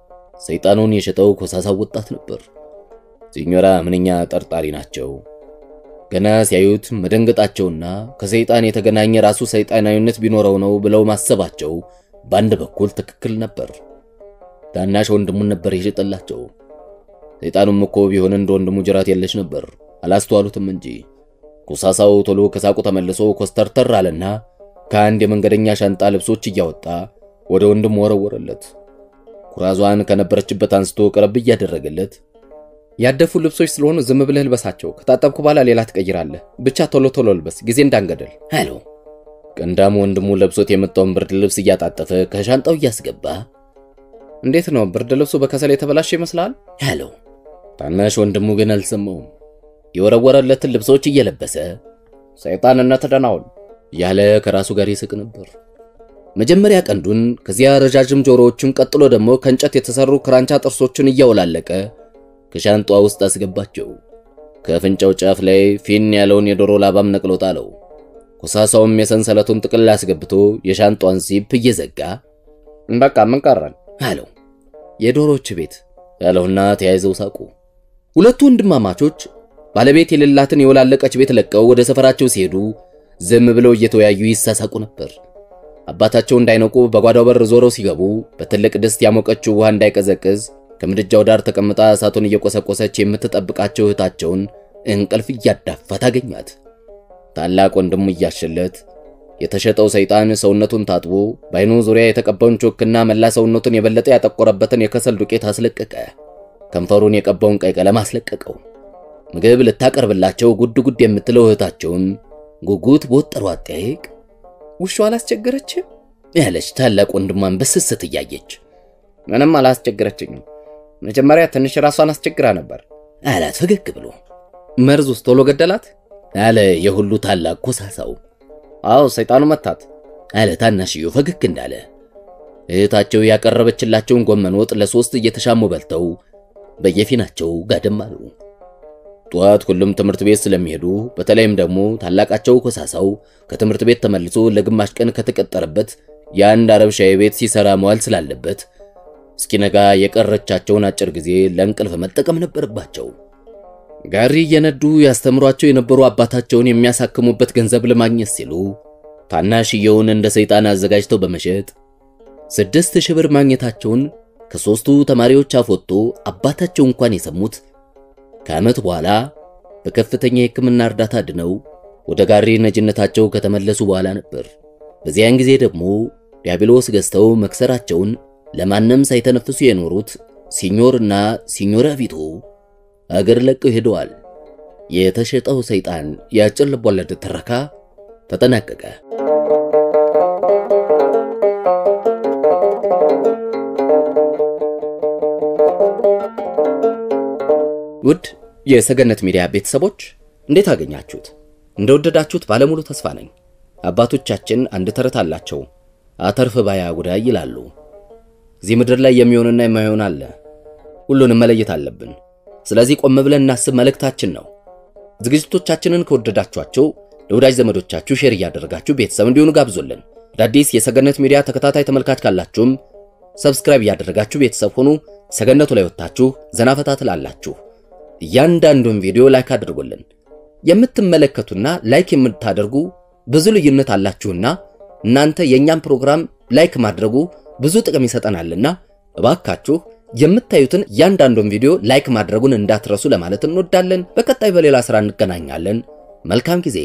ሰይጣኑን የሸጠው ኮሳሳው ወጣት ነበር። ሲኞራ ምንኛ ጠርጣሪ ናቸው። ገና ሲያዩት መደንገጣቸውና ከሰይጣን የተገናኘ ራሱ ሰይጣናዊነት ቢኖረው ነው ብለው ማሰባቸው በአንድ በኩል ትክክል ነበር። ታናሽ ወንድሙን ነበር የሸጠላቸው። ሰይጣኑም እኮ ቢሆን እንደ ወንድሙ ጅራት የለሽ ነበር፣ አላስተዋሉትም እንጂ። ኮሳሳው ቶሎ ከሳቁ ተመልሶ ኮስተርተር አለና ከአንድ የመንገደኛ ሻንጣ ልብሶች እያወጣ ወደ ወንድሙ ወረወረለት። ኩራዟን ከነበረችበት አንስቶ ቀረብ እያደረገለት ያደፉ ልብሶች ስለሆኑ ዝም ብለህ ልበሳቸው፣ ከታጠብኩ በኋላ ሌላ ትቀይራለህ። ብቻ ቶሎ ቶሎ ልበስ፣ ጊዜ እንዳንገደል አለው። ቀንዳም ወንድሙ ለብሶት የመጣውን ብርድ ልብስ እያጣጠፈ ከሻንጣው እያስገባ እንዴት ነው ብርድ ልብሱ በከሰል የተበላሸ ይመስላል አለው። ታናሽ ወንድሙ ግን አልሰማውም። የወረወረለትን ልብሶች እየለበሰ ሰይጣንነት ደናውን ያለ ከራሱ ጋር ይስቅ ነበር። መጀመሪያ ቀንዱን ከዚያ ረዣዥም ጆሮዎቹን ቀጥሎ ደግሞ ከእንጨት የተሰሩ ክራንቻ ጥርሶቹን እያወላለቀ ከሻንጧ ውስጥ አስገባቸው። ከአፍንጫው ጫፍ ላይ ፊን ያለውን የዶሮ ላባም ነቅሎ ጣለው። ኮሳሳውም የሰንሰለቱን ጥቅል አስገብቶ የሻንጧን ዚፕ እየዘጋ በቃ ምን ቀረን አለው። የዶሮዎች ቤት ያለውና ተያይዘው ሳቁ። ሁለቱ ወንድማማቾች ባለቤት የሌላትን የወላለቀች ቤት ለቀው ወደ ሰፈራቸው ሲሄዱ ዝም ብለው እየተወያዩ ይሳሳቁ ነበር። አባታቸው እንዳይነቁ በጓዳው በር ዞረው ሲገቡ በትልቅ ድስት ያሞቀችው ውሃ እንዳይቀዘቅዝ ከምድጃው ዳር ተቀምጣ እሳቱን እየቆሰቆሰች የምትጠብቃቸው እህታቸውን እንቅልፍ እያዳፋት አገኟት። ታላቅ ወንድሙ እያሸለት የተሸጠው ሰይጣን ሰውነቱን ታጥቦ በዓይኑ ዙሪያ የተቀባውን ቾክና መላ ሰውነቱን የበለጠ ያጠቆረበትን የከሰል ዱቄት አስለቀቀ። ከንፈሩን የቀባውን ቀይ ቀለም አስለቀቀው። ምግብ ልታቀርብላቸው ጉድ ጉድ የምትለው እህታቸውን ጉጉት በወጠሩ አጠያየቅ ውሻው አላስቸገረችም ያለች ታላቅ ወንድሟን በስስት እያየች ምንም አላስቸገረችኝም። መጀመሪያ ትንሽ ራሷን አስቸግራ ነበር አላት ፈገግ ብሎ። መርዝ ውስጥ ቶሎ ገደላት አለ የሁሉ ታላቅ ኮሳሳው። አዎ ሰይጣኑ መታት አለ ታናሽዮ ፈገግ እንዳለ። እህታቸው ያቀረበችላቸውን ጎመን ወጥ ለሶስት እየተሻሙ በልተው በየፊናቸው ጋደም አሉ። ጠዋት ሁሉም ትምህርት ቤት ስለሚሄዱ በተለይም ደግሞ ታላቃቸው ኮሳሳው ከትምህርት ቤት ተመልሶ ለግማሽ ቀን ከተቀጠረበት የአንድ አረብ ሻይ ቤት ሲሰራ መዋል ስላለበት እስኪነጋ የቀረቻቸውን አጭር ጊዜ ለእንቅልፍ መጠቀም ነበረባቸው። ጋሪ እየነዱ ያስተምሯቸው የነበሩ አባታቸውን የሚያሳክሙበት ገንዘብ ለማግኘት ሲሉ ታናሽየውን እንደ ሰይጣን አዘጋጅተው በመሸጥ ስድስት ሺህ ብር ማግኘታቸውን ከሦስቱ ተማሪዎች አፍ ወጥቶ አባታቸው እንኳን የሰሙት ከዓመት በኋላ በከፍተኛ የሕክምና እርዳታ ድነው ወደ ጋሪ ነጅነታቸው ከተመለሱ በኋላ ነበር። በዚያን ጊዜ ደግሞ ዲያብሎስ ገዝተው መክሰራቸውን ለማንም ሳይተነፍሱ የኖሩት ሲኞርና ሲኞራ ቪቶ አገር ለቀው ሄደዋል። የተሸጠው ሰይጣን የአጭር ልቦለድ ትረካ ተጠናቀቀ። ውድ የሰገነት ሚዲያ ቤተሰቦች እንዴት አገኛችሁት? እንደወደዳችሁት ባለሙሉ ተስፋ ነኝ። አባቶቻችን አንድ ተረት አላቸው። አተርፍ ባያ ጉዳይ ይላሉ። እዚህ ምድር ላይ የሚሆንና የማይሆን አለ። ሁሉንም መለየት አለብን። ስለዚህ ቆም ብለን እናስብ መልእክታችን ነው። ዝግጅቶቻችንን ከወደዳችኋቸው ለወዳጅ ዘመዶቻችሁ ሼር እያደረጋችሁ ቤተሰብ እንዲሆኑ ጋብዞልን። አዳዲስ የሰገነት ሚዲያ ተከታታይ ተመልካች ካላችሁም ሰብስክራይብ እያደረጋችሁ ቤተሰብ ሆኑ። ሰገነቱ ላይ ወጥታችሁ ዘናፈታ ትላላችሁ። እያንዳንዱን ቪዲዮ ላይክ አድርጉልን። የምትመለከቱና ላይክ የምታደርጉ ብዙ ልዩነት አላችሁና እናንተ የእኛም ፕሮግራም ላይክ ማድረጉ ብዙ ጥቅም ይሰጠናልና እባካችሁ የምታዩትን እያንዳንዱን ቪዲዮ ላይክ ማድረጉን እንዳትረሱ ለማለት እንወዳለን። በቀጣይ በሌላ ስራ እንገናኛለን። መልካም ጊዜ